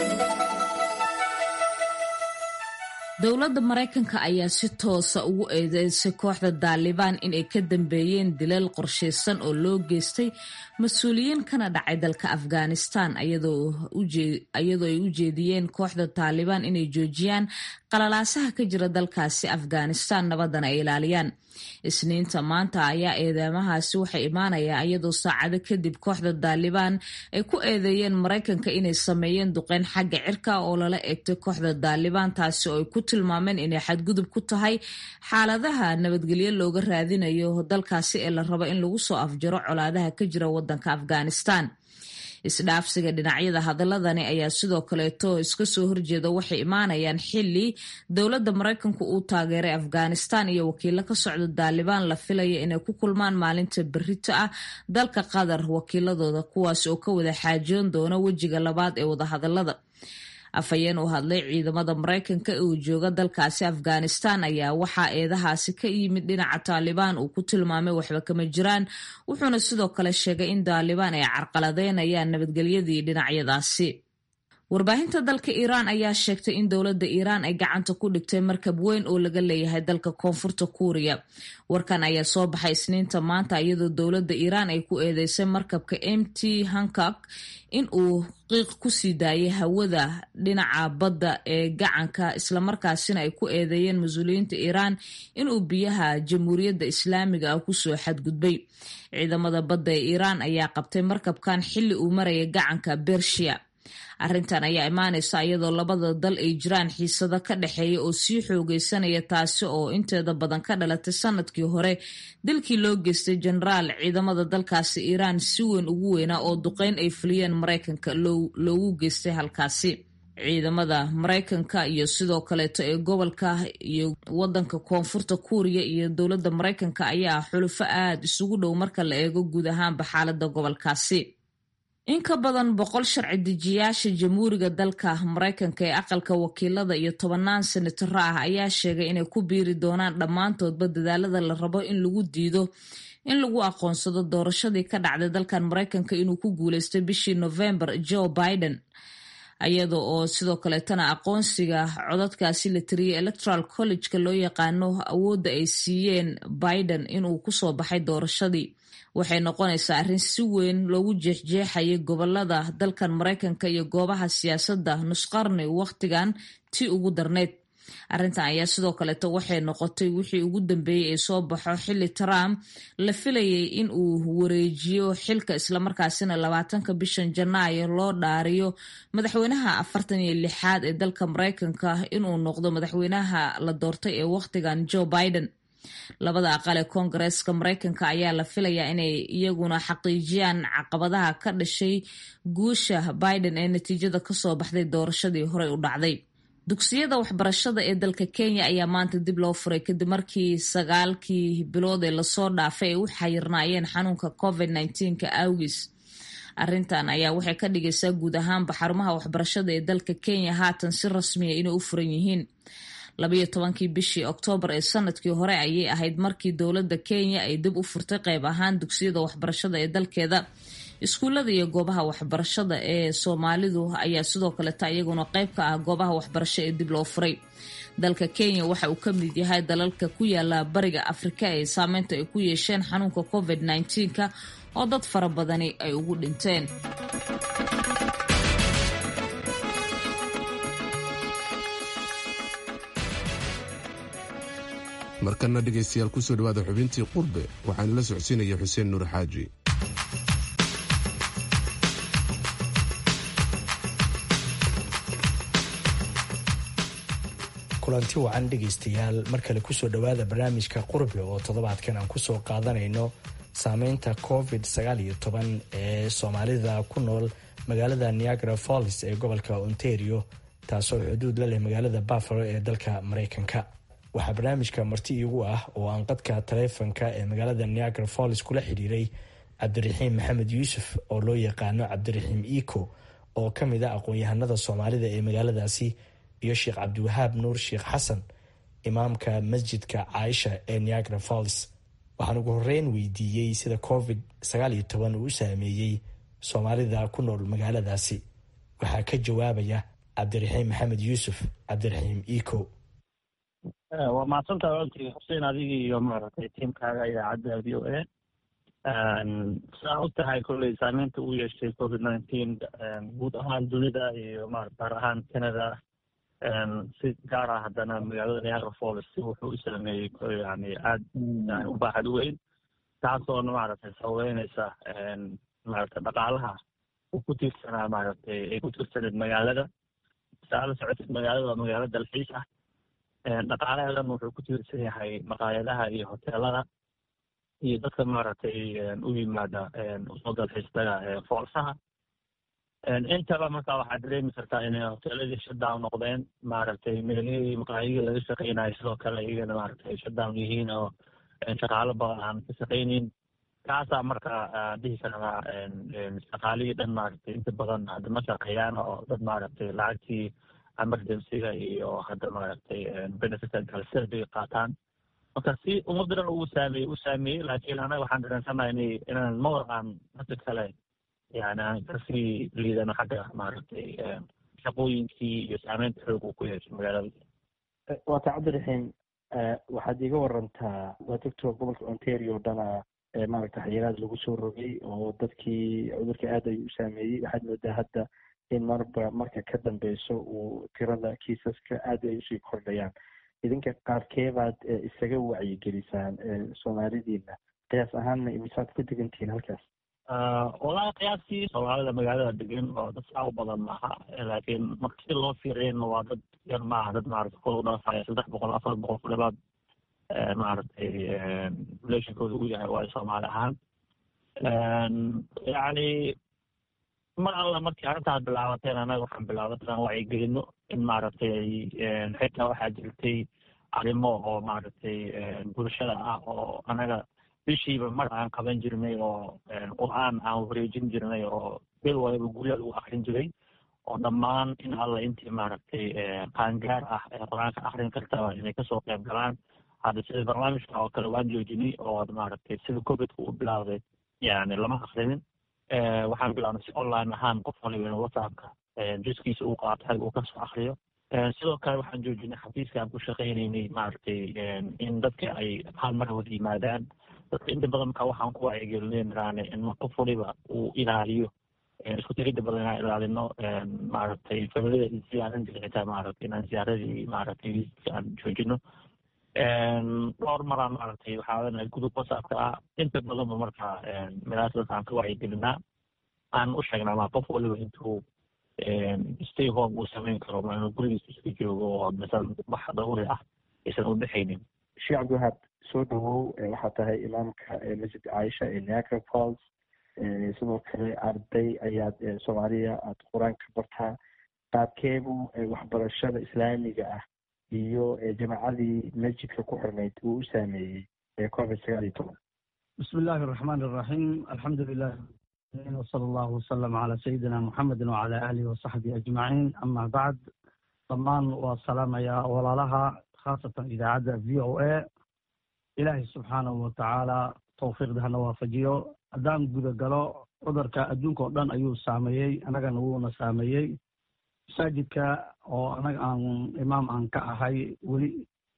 E: dowladda maraykanka ayaa si toosa ugu eedeysay kooxda daalibaan inay ka dambeeyeen dilal qorshaysan oo loo geystay mas-uuliyiin kana dhacay dalka afghanistan iyadoo ay u jeediyeen kooxda taalibaan inay joojiyaan qalalaasaha ka jira dalkaasi afghanistan nabadana ay ilaaliyaan isniinta maanta ayaa eedeymahaasi waxay imaanayaa iyadoo saacado kadib kooxda daalibaan ay ku eedeeyeen maraykanka inay sameeyeen duqeyn xagga cirka oo lala eegtay kooxda daalibaan taasi oo ay ku tilmaameen inay xadgudub ku tahay xaaladaha nabadgelyo looga raadinayo dalkaasi ee la rabo in lagu soo afjaro colaadaha ka jira wadanka afghanistan isdhaafsiga dhinacyada hadaladani ayaa sidoo kaleeto iska soo horjeeda waxay imaanayaan xili dowladda maraykanku uu taageeray afghanistan iyo wakiilo ka socda daalibaan la filaya inay ku kulmaan maalinta berito ah dalka qatar wakiiladooda kuwaas oo ka wada xaajoon doona wejiga labaad ee wadahadalada afhayeen u hadlay ciidamada maraykanka ee uu jooga dalkaasi afghanistan ayaa waxaa eedahaasi ka yimid dhinaca taalibaan uu ku tilmaamay waxba kama jiraan wuxuuna sidoo kale sheegay in taalibaan ay carqaladeynayaan nabadgelyadii dhinacyadaasi warbaahinta dalka iiraan ayaa sheegtay in dowladda iiraan ay gacanta ku dhigtay markab weyn oo laga leeyahay dalka koonfurta kuuriya warkan ayaa soo baxay isniinta maanta iyadoo dowladda iiraan ay ku eedeysay markabka m t hankak in uu qiiq ku sii daayay hawada dhinaca badda ee gacanka islamarkaasina ay ku eedeeyeen mas-uuliyiinta iiraan inuu biyaha jamhuuriyadda islaamiga ah kusoo xadgudbay ciidamada badda ee iiraan ayaa qabtay markabkan xilli uu maraya gacanka bershiya arrintan ayaa imaanaysa iyadoo labada dal ay jiraan xiisado ka dhexeeya oo sii xoogeysanaya taasi oo inteeda badan ka dhalatay sanadkii hore dilkii loo geystay jenaraal ciidamada dalkaasi iiraan si weyn ugu weynaa oo duqeyn ay fuliyeen maraykanka loogu geystay halkaasi ciidamada maraykanka iyo sidoo kaleeto ee gobolka iyo wadanka koonfurta kuuriya iyo dowladda maraykanka ayaa xulufo aada isugu dhow marka la eego guud ahaanba xaalada gobolkaasi in ka badan boqol sharci dejiyaasha jamhuuriga dalka maraykanka ee aqalka wakiilada iyo tobanaan senataro ah ayaa sheegay inay ku biiri doonaan dhammaantoodba dadaalada la rabo in lagu diido in lagu aqoonsado doorashadii ka dhacday dalkan maraykanka inuu ku guuleystay bishii november joe biden iyada oo sidoo kaleetana aqoonsiga codadkaasi la tiriyay electoral college-ka loo yaqaano awoodda ay siiyeen biden inuu kusoo baxay doorashadii waxay noqonaysaa arrin si weyn loogu jeexjeexayay gobolada dalkan maraykanka iyo goobaha siyaasadda nusqarni wakhtigan tii ugu darneyd arrintan ayaa sidoo kaleeto waxay noqotay wixii ugu dambeeyey ee soo baxo xilli trump la filayay in uu wareejiyo xilka islamarkaasina labaatanka bishan janaayo loo dhaariyo madaxweynaha afartan iyo lixaad ee dalka maraykanka inuu noqdo madaxweynaha la doortay ee wakhtigan joe biden labada aqal ee koongareeska maraykanka ayaa la filayaa inay iyaguna xaqiijiyaan caqabadaha ka dhashay guusha biden ee natiijada kasoo baxday doorashadii horey u dhacday dugsiyada waxbarashada ee dalka kenya ayaa maanta dib loo furay kadib markii sagaalkii bilood ee lasoo dhaafay ay u xayirnaayeen xanuunka covid nka awgis arrintan ayaa waxay ka dhigaysaa guud ahaanba xarumaha waxbarashada ee dalka kenya haatan si rasmiya inay u furan yihiin labayo tobankii bishii oktoobar ee sanadkii hore ayay ahayd markii dowladda kenya ay dib u furtay qayb ahaan dugsiyada waxbarashada ee dalkeeda iskuullada iyo goobaha waxbarashada ee soomaalidu ayaa sidoo kaleta iyaguna qayb ka ah goobaha waxbarasho ee dib loo furay dalka kenya waxa uu ka mid yahay dalalka ku yaala bariga afrika ee saameynta ay ku yeesheen xanuunka covid nka oo dad fara badani ay ugu dhinteen
A: markana dhegaystayaal kusoo dhawaada xubintii qurbe waxaana la socodsiinaya xuseen nuur xaaji
R: kulanti wacan dhegaystayaal mar kale kusoo dhowaada barnaamijka qurbe oo toddobaadkan aan kusoo qaadanayno saameynta covid ee soomaalida ku nool magaalada niagara falls ee gobolka ontario taasoo xuduud la leh magaalada buffalo ee dalka maraykanka waxaa barnaamijka marti iigu ah oo aan qadka taleefonka ee magaalada niagara falls kula xidhiiray cabdiraxiim maxamed yuusuf oo loo yaqaano cabdiraxiim eco oo ka mid a aqoon-yahanada soomaalida ee magaaladaasi iyo sheekh cabdiwahaab nuur sheekh xasan imaamka masjidka caaisha ee niagara falls waxaan ugu horeyn weydiiyey sida covid uu u saameeyey soomaalida ku nool magaaladaasi waxaa ka jawaabaya cabdiraxiim maxamed yuusuf cabdiraxiim eco
S: waa mahadsantaha walaalkii xuseen adigii iyo maaragtay tiimkaaga idaacadda v o a saa og tahay kolley saameynta uu yeeshay covid nineteen guud ahaan dunida iyo ma gaar ahaan canada si gaar ah haddana magaalada niagara falls wuxuu u saameeyey yani aad u baaxad weyn taasoona maaragtay sababeynaysa maaragtay dhaqaalaha uu ku tiirsanaa maaragtay ay ku tiirsaneed magaalada saa la socotid magaalada waa magaalo dalxiis ah dhaqaalaheedan wuxuu ku tiirsan yahay maqaayadaha iyo hoteelada iyo dadka maaragtay u yimaada usoo dalxiistaga foolsaha intaba marka waxaad dareemi kartaa inay hoteeladii shutdown noqdeen maaragtay meelihii maqaayadii laga shaqeynayo sidoo kale iyagana maaragtay shutdown yihiin oo shaqaalo badan aan ka shaqeynin kaasaa marka dhihi karaa shaqaalihii dhan maaragtay inta badan hadda ma shaqeeyaan oo dad maaragtay lacagtii emergencyga iyo hadda maaragtay benefit galsada bay qaataan marka si ummadda dhan uu saameeyey u saameeyey laakiin anaga waxaan dareensanahay in inaan mawar aan dadka kale yani aan kasii liidano xagga maaragtay shaqooyinkii iyo saameynta xoog uu ku yeesho magaalada
T: waata cabdiraxiim waxaad iga warantaa waa doctor gobolka ontario dhana maaragta xayiraad lagu soo rogay oo dadkii cudurka aad ayuu u saameeyey waxaad moodaa hadda in marba marka ka dambeyso uu tirada kiisaska aad ay usii kordhayaan idinka qaarkeebaad isaga wacyigelisaan soomaalidiina qiyaas ahaanna imisaad ku degantihiin halkaas
S: walahi qiyaastii soomaalida magaalada degan oo dad saa u badan maaha laakiin marka si loo fiiriyana waa dad yar maaha dad maaragta kor u dhaafaya saddex boqol afar boqol ku dhawaad maaragtay relationkooda u yahay waayo soomaali ahaan yacni mar alla markii arrintaas bilaabateen anaga waxaan bilaabay inaan wacyigelino in maaragtay xitaa waxaa jirtay arrimo oo maaragtay bulshada ah oo anaga bishiiba mar aan qaban jirnay oo qur-aan aan wareejin jirnay oo bil waliba gurya lagu akrin jiray oo dhammaan in alla intii maaragtay qaangaar ah ee qur-aanka akrin kartaba inay kasoo qayb galaan hadda sida barnaamijka oo kale waan joojinay oo maaragtay sida covidka u bilaawday yani lama akrinin waxaan bilaabnay si online ahaan qof waliba in whatsappka juskiisa uu qaato xag uu kasoo akriyo sidoo kale waxaan joojinay xafiiska aan ku shaqaynaynay maaragtay in dadka ay hal mar wada yimaadaan dadka inta badan marka waxaan ku wacyigelinaynaane in qof waliba uu ilaaliyo isku tirida badan inaan ilaalino maaragtay familiyada ziyaaran jira xitaa maaragtay inaan ziyaaradii maaragtay aan joojino dhowr maraan maaragtay waxaa leenahay gudub whatsappka ah inta badanba marka milaasadaas aan ka wacyigelinaa aan u sheegnaa ma qof waliba intuu stay home uu samayn karo ma inuu gurigiisa iska joogo oo misan wax daruuri ah aysan u dhexaynin
T: sheekh cabdiwahaab soo dhawow waxaa tahay imaamka masjid caaisha ee niagara falls sidoo kale arday ayaad soomaaliya aad qur-aan ka bartaa qaabkeebu waxbarashada islaamiga ah iyo jamaacadii masjidka ku xirnayd uu u saameeyey ee covid sagaal iyo toban
U: bismi illaahi araxmaan iraxiim alxamdu lilah wsala allahu wasalam calaa sayidina muxamedin wacala aalihi wasaxbihi ajmaciin ama bacd dhammaan waa salaamayaa walaalaha khaasatan idaacadda v o a ilaahay subxaanahu watacaala tawfiiqda hana waafajiyo haddaan guda galo cudurka adduunka oo dhan ayuu saameeyey annagana wuuna saameeyey masaajidka oo anaga aan imaam aan ka ahay weli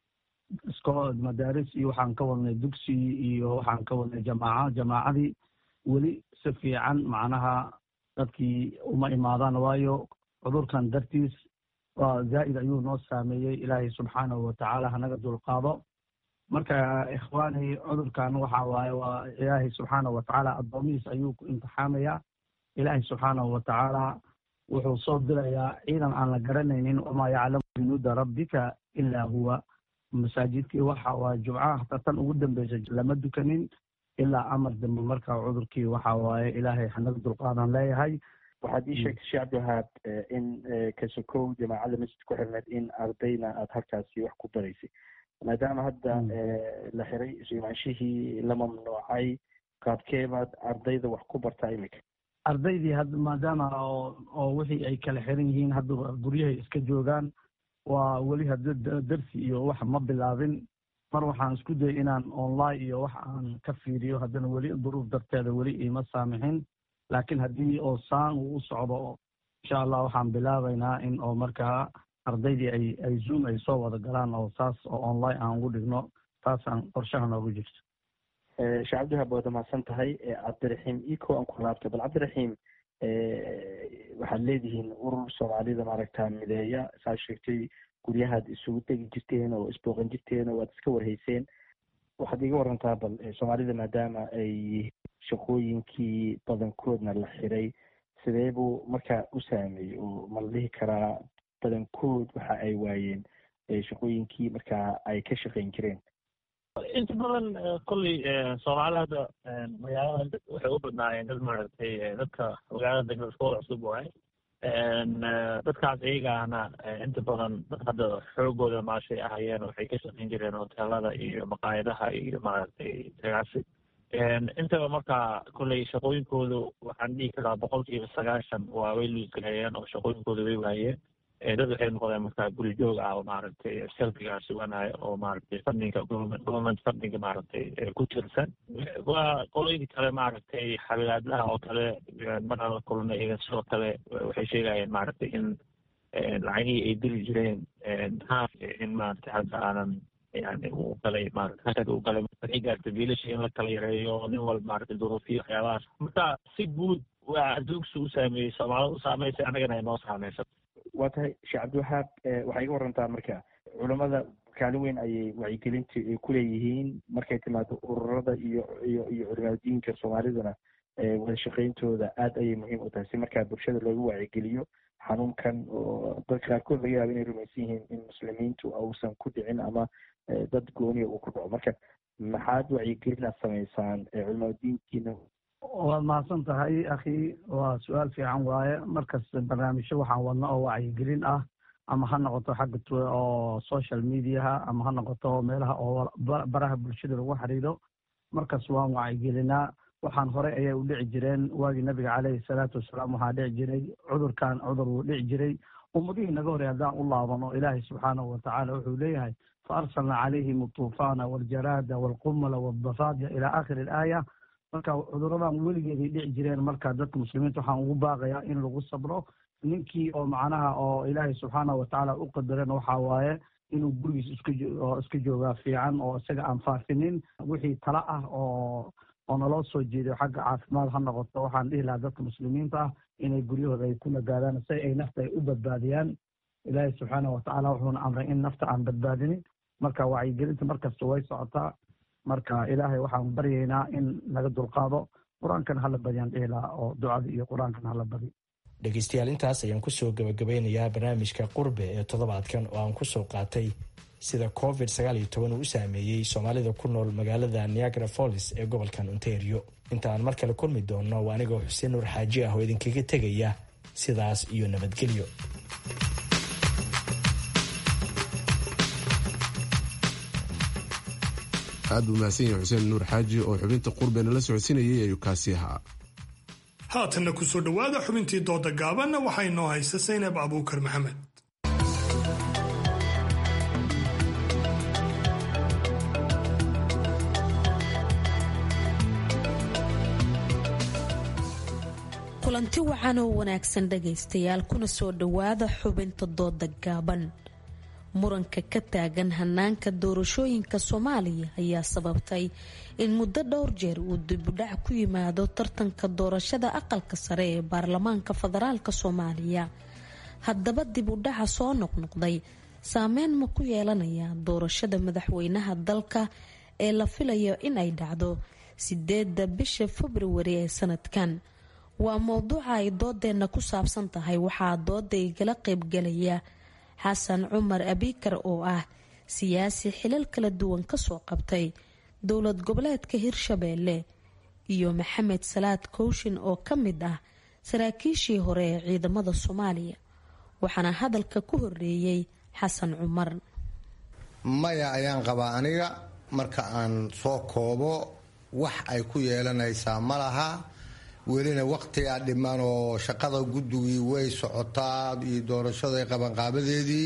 U: isko madaaris iyo waxaan ka wadnay dugsi iyo waxaan ka wadnay jamaaca jamaacadii weli si fiican macnaha dadkii uma imaadaan waayo cudurkan dartiis waa zaa'id ayuu noo saameeyey ilaahay subxaanahu watacaala hanaga dulqaado marka ikhwaani cudurkan waxa waaye waa ilaahay subxaanahu watacaala addoomihiis ayuu ku imtixaamayaa ilaahay subxaanahu watacaala wuxuu soo dirayaa ciidan aan la garanaynin wamaa yaclamu junuuda rabbika ilaa huwa masaajidkii waxa waaye jumcaha hataa tan ugu dambeysa lama dukanin ilaa amar dambe marka cudurkii waxa waaye ilaahay hanaga dulqaadan leeyahay
T: waxaad ii sheegtay sheekh cabdiwahaab in kasokow jamaacada masjid ku xirneed in ardayna aada halkaasi wax ku baraysay maadaama hadda la xiray imaanshihii la mamnuucay qaabkeebaad ardayda wax ku bartaa imika
U: ardaydii had maadaama oo oo wixii ay kala xiran yihiin hadda guryahay iska joogaan waa weli hadda darsi iyo wax ma bilaabin mar waxaan isku dayay inaan online iyo wax aan ka fiiriyo haddana weli duruuf darteeda weli iima saamixin laakiin haddii oo saan uu u socdo insha allah waxaan bilaabaynaa in oo markaa ardaydii ay ay zoom ay soo wada galaan oo saas oo online aan ugu dhigno taasaan qorshaha noogu jirto
T: sheekh cabdiwahaab waad mahadsan tahay cabdiraxiim iko aan ku laabto bal cabdiraxiim waxaad leedihiin urur soomaalida maaragta mideeya saa sheegtay guryahaad isugu tegi jirteen oo isbooqan jirteen oo waad iska warhayseen waxaad iga warantaa bal soomaalida maadaama ay shaqooyinkii badankoodna la xiray sidee buu markaa u saameeyey oo ma la dhihi karaa badankood waxa ay waayeen shaqooyinkii markaa ay ka shaqayn jireen
S: inta badan kolley soomaalida hadda magaalada waxay u badnaayeen dad maaragtay dadka magaalada degmada iskoola cusub waay dadkaas iyagaana inta badan dad hadda xoogooda maashay ahayeen waxay ka shaqayn jireen hoteelada iyo maqaayadaha iyo maaragtay ganacsi intaba markaa kolley shaqooyinkoodu waxaan dhihi karaa boqolkiiba sagaashan waa way luusgareeyeen oo shaqooyinkooda way waayeen dad waxay noqdeen markaa guri joog ah oo maaragtay selfigaa suganaya oo maaragtay fundinga government fundinga maaragtay ku tirsan waa qolooyinka kale maaragtay xabilaadlaha oo kale maraan la kulnay iyaga sidoo kale waxay sheegayeen maaragtay in lacagihii ay diri jireen haaf in maaragtay hadda aanan yani uu galay maarata hakad uu galay waxay gaartay biilasha in la kala yareeyo nin walba maaragtay duruufiyo waxyaabahaas marka si guud waa adduugsi u saameeyey soomaalida u saameysay annagana ay noo saameysa
T: waa tahay sheekh cabdiwahaab waxay iga warantaa marka culammada kaalin weyn ayay wacyigelinta ku leeyihiin markay timaado ururada iyo iyo iyo culimaadiinka soomaalidana wada shaqayntooda aad ayay muhiim u tahay si markaa bulshada loogu wacyigeliyo xanuunkan oo dadka qaarkood laga yaaba inay rumaysan yihiin in muslimiintu uusan ku dhicin ama dad gooniya uu ku dhaco marka maxaad wacyigelinaad samaysaan culimaadiinkiina
U: waad mahadsan tahay akhi waa su-aal fiican waaye markasta barnaamijyo waxaan wadna oo wacyigelin ah ama ha noqoto xagga oo social mediaha ama ha noqoto meelaha oo baraha bulshada lagu xiriiro markas waan wacyigelinaa waxaan horey ayay u dhici jireen waagii nabiga caleyhi salaatu wasalaam waxaa dhici jiray cudurkan cudur wuu dhici jiray ummadihii naga horey haddaan u laabano ilaahay subxaanahu watacaala wuxuu leeyahay fa arsalna calayhim altuufaana waljaraada waalqumala waaldafaadia ilaa aakhiri alaaya marka cuduradan weligeeday dhici jireen marka dadka muslimiinta waxaan ugu baaqayaa in lagu sabro ninkii oo macnaha oo ilaahay subxaanahu watacaala u qadaran waxaa waaye inuu gurigiis iskaoo iska joogaa fiican oo isaga aan faafinin wixii tala ah oo oo naloo soo jeeday xagga caafimaad ha noqoto waxaan dhihi lahaa dadka muslimiinta ah inay guryahooda ay ku nagaadaan si ay nafta ay u badbaadiyaan ilaahay subxaanahu watacaala wuxuuna amray in nafta aan badbaadinin marka wacyigelinta markasta way socotaa marka ilaahay waxaan baryaynaa in naga dulqaado qur-aankan hala badiyaan dhihi lahaa oo ducada iyo qur-aankan hala badi
R: dhegeystayaal intaas ayaan kusoo gabagabeynayaa barnaamijka qurbe ee toddobaadkan oo aan kusoo qaatay sida covid sagaal iyo toban uu u saameeyey soomaalida ku nool magaalada niagara follis ee gobolkan ontario inta aan mar kale kulmi doonno waa anigoo xuseen nuur xaaji ah oo idinkaga tegaya sidaas iyo nabadgelyo
A: aad buu mahadsan yahay xuseen nuur xaaji oo xubinta qurbeena la socodsiinayay ayuu kaasi ahaa
B: haatanna ku soo dhowaada xubintii dooda gaabanna waxaa inoo haysa saynab abuukar maxamed
G: kulanti wacan oo wanaagsan dhagaystayaal kuna soo dhowaada xubinta dooda gaaban muranka ka taagan hanaanka doorashooyinka soomaaliya ayaa sababtay in muddo dhowr jeer uu dibudhac ku yimaado tartanka doorashada aqalka sare ee baarlamaanka federaalk soomaaliya haddaba dibudhaca soo noqnoqday saameyn ma ku yeelanaya doorashada madaxweynaha dalka ee la filayo in ay dhacdo sideeda bisha februari ee sanadkan waa mowduuca ay doodeenna ku saabsan tahay waxaa dooda igala qaybgalaya xasan cumar abikar oo ah siyaasi xilal kala duwan kasoo qabtay dowlad goboleedka hirshabeelle iyo maxamed salaad kooshin oo ka mid ah saraakiishii hore ee ciidamada soomaaliya waxaana hadalka ku horeeyey xasan cumar
V: maya ayaan qabaa aniga marka aan soo koobo wax ay ku yeelanaysaa ma laha welina waqtigaa dhiman oo shaqada guddigii way socotaa iyo doorashada qabanqaabadeedii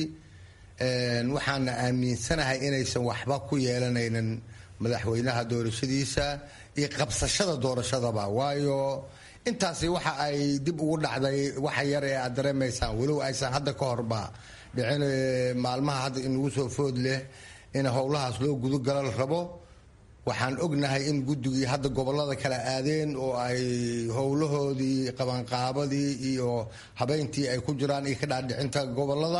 V: waxaana aaminsanahay inaysan waxba ku yeelanaynin madaxweynaha doorashadiisa iyo qabsashada doorashadaba waayo intaasi waxa ay dib ugu dhacday waxa yar ee aad dareemaysaan walow aysan hadda ka horba dhicin maalmaha hadda inagu soo food leh in howlahaas loo gudogala la rabo waxaan ognahay in guddigii hadda gobolada kala aadeen oo ay howlahoodii qabanqaabadii iyo habeyntii ay ku jiraan iyo ka dhaadhicinta gobolada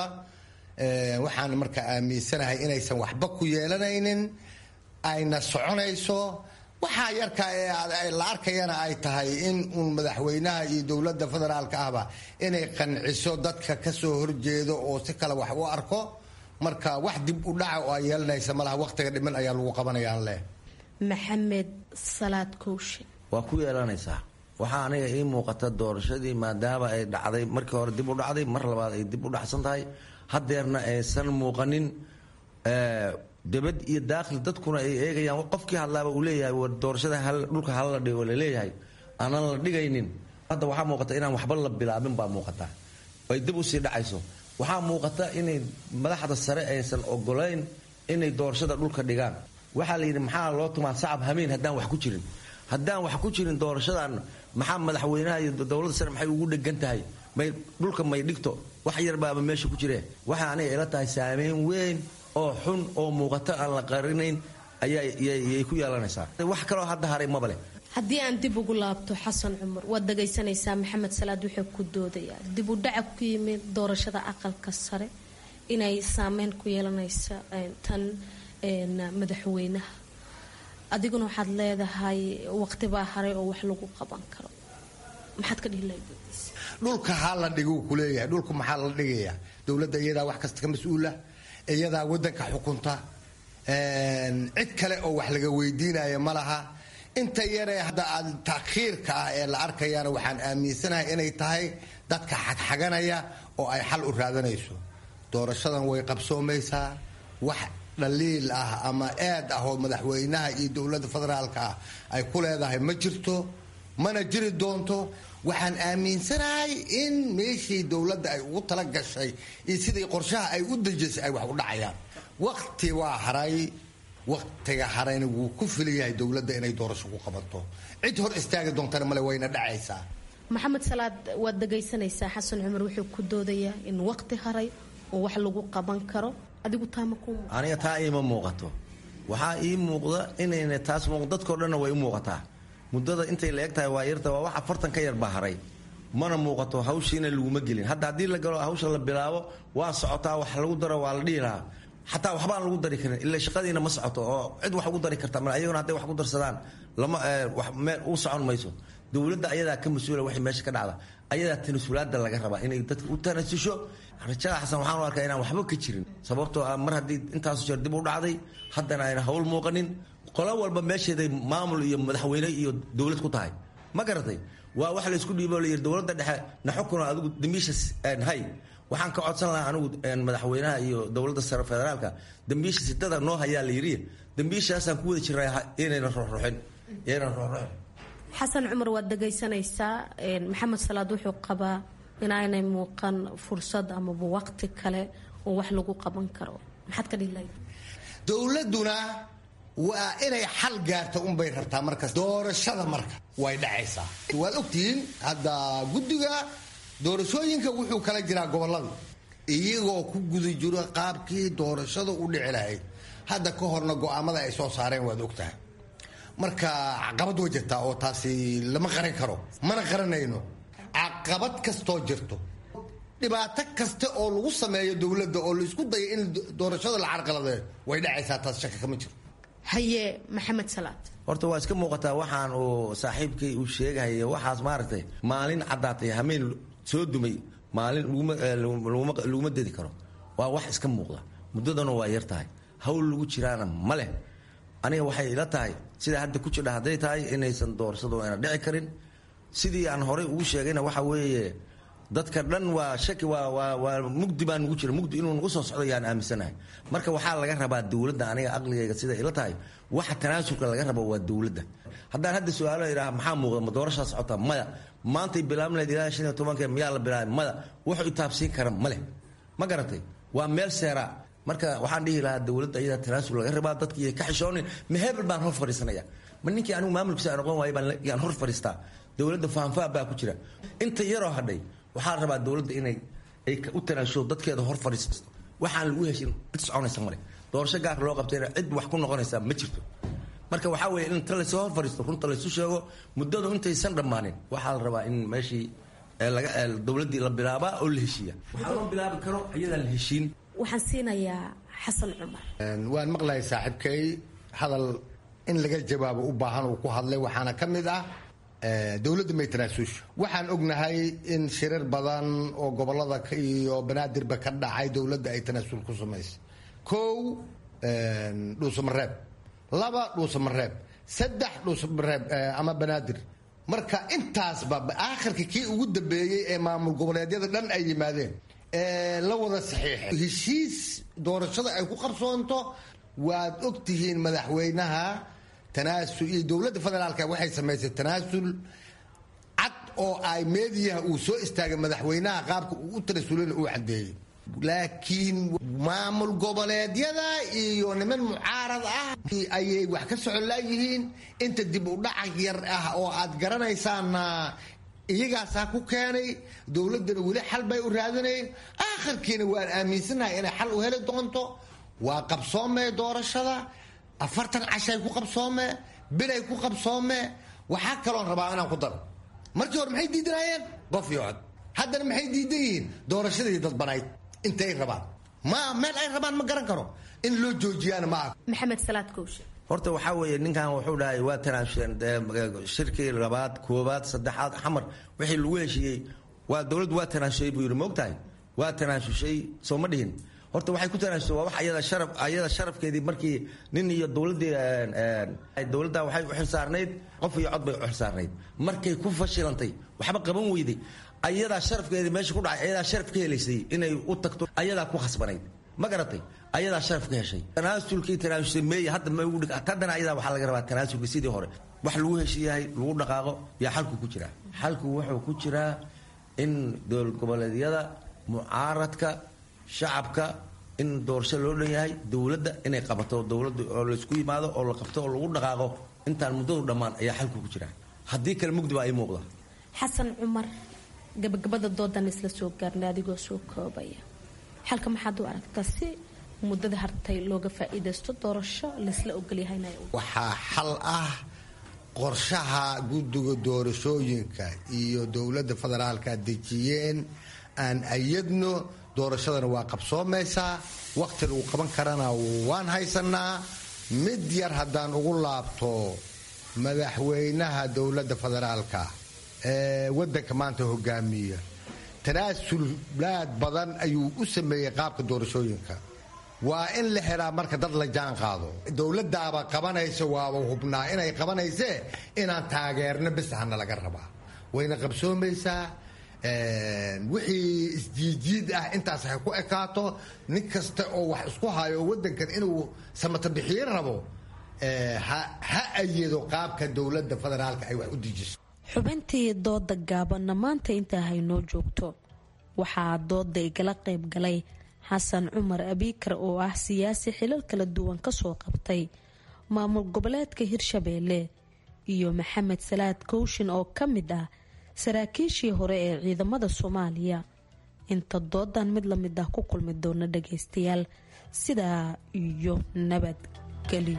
V: waxaan marka aaminsanahay inaysan waxba ku yeelanaynin ayna soconayso waxaa yarka ee la arkayana ay tahay in uun madaxweynaha iyo dowladda federaalka ahba inay qanciso dadka kasoo horjeedo oo si kale wax u arko marka wax dib u dhaca oo ay yeelanaysa malaha waqtiga dhiman ayaa lagu qabanayaan leh
G: maxamed salaad kooshe
W: waa ku yeelanaysaa waxaa aniga ii muuqata doorashadii maadaama ay dhacday markii hore dib u dhacday mar labaad ay dib u dhacsan tahay hadeerna aysan muuqanin dabad iyo daakhil dadkuna ay eegayaan qofkii hadlaaba uu leeyahay war doorashada dhulka hala dhigo laleeyahay aanan la dhigaynin hadda waxaa muuqata inaan waxba la bilaabin baa muuqata ay dib usii dhacayso waxaa muuqata inay madaxda sare aysan ogolayn inay doorashada dhulka dhigaan waxaa la yidhi maxaa loo tumaa sacab hameen haddaan wax ku jirin haddaan wax ku jirin doorashadan maxaa madaxweynaha iyo dowladda sare maxay ugu dhegan tahay may dhulka may dhigto wax yarbaaba meesha ku jiree waxaa aniga ila tahay saameyn weyn oo xun oo muuqato aan la qarinayn ayayay ku yeelanaysaa wax kaloo hadda haray maba leh
G: haddii aan dib ugu laabto xasan cumar waad dhagaysanaysaa maxamed salaad wuxuu ku doodayaa dib u dhaca ku yimid doorashada aqalka sare inay saameyn ku yeelanaysa tan madaxweynaha adiguna waxaad leedahay waqtibaa haray oo wax lagu qaban karo maxaad ka dhihi lahayd
V: dhulka ha la dhiguu kuleeyahay dhulka maxaa la dhigayaa dowladda iyadaa wax kasta ka mas-uula iyadaa wadanka xukunta cid kale oo wax laga weydiinaya ma laha inta yaree hadda aad takhiirka ah ee la arkayaana waxaan aaminsanahay inay tahay dadka xagxaganaya oo ay xal u raadanayso doorashadan way qabsoomaysaa wax dhaliil ah ama eed ah oo madaxweynaha iyo dowladda federaalka ah ay ku leedahay ma jirto mana jiri doonto waxaan aaminsanahay in meeshii dowladda ay ugu tala gashay iyo sidii qorshaha ay u dejisay ay wax u dhacayaan waqti waa haray waqtiga harayna wuu ku filan yahay dowladda inay doorasho ku qabato cid hor istaagi doontana male wayna dhacaysaa
G: maxamed salaad waad dhagaysanaysaa xasan cumar wuxuu ku doodayaa in waqti haray oo wax lagu qaban karo adigu taama ku
W: aniga taa iima muuqato waxaa ii muuqda inayna taas muuq dadkao dhanna way u muuqataa muddada intay la eg tahay waa yarta waa wax afartan ka yar baa haray mana muuqato hawshiina laguma gelin hadda haddii la galo hawsha la bilaabo waa socotaa wax lagu daro waa la dhihi lahaa xataa waxbaan lagu dari karin ila shaqadiina ma socoto oo cid wax ugu dari karta male ayaguna hadday wax ku darsadaan lama meel u socon mayso dowladda ayadaa ka mas-uula waxay meesha ka dhacda ayadaa tanasulaada laga rabaa inay dadka u tanasusho rajada xasan waxaan u arkaa inaan waxba ka jirin sababtoo ah mar haddii intaasu jeer dib u dhacday haddana ayna hawl muuqanin qolo walba meesheeday maamul iyo madaxweyne iyo dowlad ku tahay ma garatay waa wax laysku dhiibo layidhi dowladda dhexe na xukuna adigu dambiisha hay waxaan ka codsan lahaa anigu madaxweynaha iyo dowladda sare federaalka dambiisha sidada noo hayaa la yidhi dambiishaasaan ku wada jiraa inayna ruxruxin inayna ruxruxin
G: xasan cumar waad dhagaysanaysaa maxamed salaad wuxuu qabaa inaanay muuqan fursad amaba waqti kale oo wax lagu qaban karo maxaad ka dhihi lahayd
V: dowladuna waa inay xal gaarta unbay rabtaa markas doorashada marka way dhacaysaa waad ogtihiin hadda guddiga doorashooyinka wuxuu kala jiraa gobolada iyagoo ku guda jiro qaabkii doorashada u dhici lahayd hadda ka horna go-aamada ay soo saareen waad ogtahay marka caqabad way jirtaa oo taasi lama qaran karo mana qaranayno caqabad kastoo jirto dhibaato kasta oo lagu sameeyo dowladda oo laisku dayo in doorashada la carqaladeeyo way dhacaysaa taas shaka kama jiro
G: haye maxamed salaad
W: horta waa iska muuqataa waxaan uu saaxiibkay uu sheegahaya waxaas maaragtay maalin caddaatay hameen soo dumay maalin laguma dedi karo waa wax iska muuqda muddadana waa yar tahay hawl lagu jiraana ma leh aniga waxay ila tahay sidaa hadda ku jidha hadday tahay inaysan doorashadu ayna dhici karin sidii aan horey ugu sheegayna waxa weeye dadka dhan waa shaki waa waa waa mugdi baa nugu jira mugdi inuu nagu soo socdo yaan aaminsanahay marka waxaa laga rabaa dowladda aniga aqligayga sida ila tahay waxa tanaasulka laga rabo waa dowladda haddaan hadda su-aalo idhaha maxaa muuqda ma doorashaa socota maya maantay bilaabn lahayd ilaa shan iyo tobanka miyaa la bilaabay maya wuxuu itaabsiin kara ma leh ma garatay waa meel seeraa marka waxaan dhihi lahaa dowladda ayadaa tanaasul laga rabaa dadkii ka xishoonin ma hebel baan hor fadhiisanaya ma ninkii anigu maamulkiisa aan noqon waayay baan yaan hor fadhiistaa dowladda faanfaa baa ku jira inta yaroo hadhay waxaa la rabaa dowladda inay ay u tanaasulo dadkeeda hor fadhiisato waxaan lagu heshin cid soconaysa male doorasho gaar loo qabtayna cid wax ku noqonaysaa ma jirto marka waxaa weeye in inta lasoo hor fadhiisto runta laysu sheego muddadu intaysan dhammaanin waxaa la rabaa in meeshii laga dowladdii la bilaabaa oo la heshiiya waxaa loo bilaabi karo iyadaan la heshiin
G: waxaan siinayaa xasan cumar
V: waan maqlahay saaxiibkay hadal in laga jawaabo u baahan uu ku hadlay waxaana ka mid ah dowladda may tanaasusho waxaan ognahay in shirar badan oo gobolada iyo banaadirba ka dhacay dowladda ay tanaasul ku samaysay kow dhuusamareeb laba dhuusamareeb saddex dhuusamareeb ama banaadir marka intaasba aakhirka kii ugu dambeeyey ee maamul goboleedyada dhan ay yimaadeen la wada saxiixay heshiis doorashada ay ku qabsoonto waad og tihiin madaxweynaha tanaasul iyo dowladda federaalka waxay samaysay tanaasul cad oo ay meediyaha uu soo istaagay madaxweynaha qaabka uu u tanaasulana uu cadeeyey laakiin maamul goboleedyada iyo niman mucaarad ah ayay wax ka socon laayihiin inta dib u dhaca yar ah oo aad garanaysaana iyagaasaa ku keenay dowladdana weli xal bay u raadinayn aakharkiina waan aaminsanahay inay xal u heli doonto waa qabsoomee doorashada afartan cashay ku qabsoomee bilay ku qabsoomee waxaa kaloon rabaa inaan ku daro markii hore maxay diidanayeen qof iyo cod haddana maxay diidan yihiin doorashadii dadbanayd intay rabaan ma meel ay rabaan ma garan karo in loo joojiyaana ma ah
G: maxamed salaad kowshe
W: horta waxaa weeye ninkan wuxuu dhahay waa tanaasusheen shirkii labaad koobaad saddexaad xamar wixii lagu heshiiyey waa dowladdu waa tanaasushay buu yidhi moogtahay waa tanaasushay soo ma dhihin horta waxay ku tanaasusay waa wax ayada sharaf ayada sharafkeedii markii nin iyo dowladdii dowladda waxay u xilsaarnayd qof iyo cod bay u xilsaarnayd markay ku fashilantay waxba qaban weyday ayadaa sharafkeedii meesha ku dhacay ayadaa sharaf ka helaysay inay u tagto ayadaa ku khasbanayd ma garatay ayadaa sharaf ka heshay tanaasulkii tanaasulsay meeye hadda ma ugu dhig haddana ayadaa waxaa laga rabaa tanaasulka sidii hore wax lagu heshiiyahay lagu dhaqaaqo yaa xalku ku jiraa xalku wuxuu ku jiraa in dowlad goboleedyada mucaaradka shacabka in doorasho loo dhan yahay dowladda inay qabato dowladda oo laysku yimaado oo la qabto oo lagu dhaqaaqo intaan muddadu dhammaan ayaa xalku ku jiraa haddii kale mugdi baa ii muuqda
G: xasan cumar gabagabada doodan isla soo gaarnay adigoo soo koobaya xalka maxaad u aragtaa si muddada hartay looga faa-iidaysto doorasho laysla ogolyahayna
V: waxaa xal ah qorshaha guddiga doorashooyinka iyo dowladda federaalka dejiyeen aan ayadno doorashadana waa qabsoomaysaa waqti lagu qaban karana waan haysanaa mid yar haddaan ugu laabto madaxweynaha dowladda federaalka ee wadanka maanta hogaamiya tanaasulaad badan ayuu u sameeyey qaabka doorashooyinka waa in la helaa marka dad la jaan qaado dowladaaba qabanaysa waaba hubnaa inay qabanaysee inaan taageerno bis hana laga rabaa wayna qabsoomaysaa wixii isjiidjiid ah intaas hay ku ekaato nin kasta oo wax isku hayo wadankan inuu samata bixiin rabo ha ayado qaabka dowladda federaalka ay wax u dejiso
G: xubintii dooda gaabanna maanta intaa haynoo joogto waxaa dooda igala qayb galay xasan cumar abiikar oo ah siyaasi xilal kala duwan kasoo qabtay maamul goboleedka hirshabeelle iyo maxamed salaad kowshin oo ka mid ah saraakiishii hore ee ciidamada soomaaliya inta doodan mid lamid ah ku kulmi doona dhageystayaal sidaa iyo nabadgelyo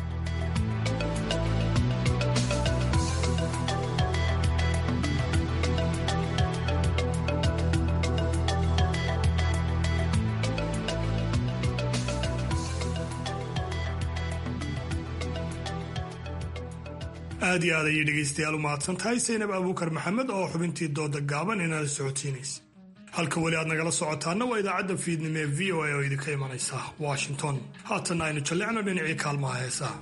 B: aad iyo aad ayay dhegaystayaal u mahadsan tahay saynab abuukar maxamed oo xubintii dooda gaaban inala socodsiinaysa halka weli aad nagala socotaana waa idaacadda fiidnimo ee v o a oo idinka imanaysa washington haatanna aynu jallicno dhinacii kaalmaha heesaha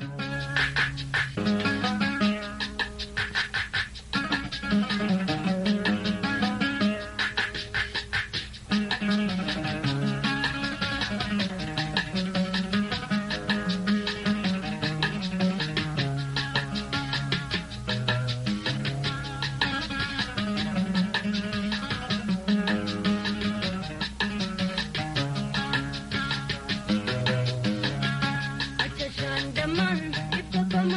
D: Achashan daman, ito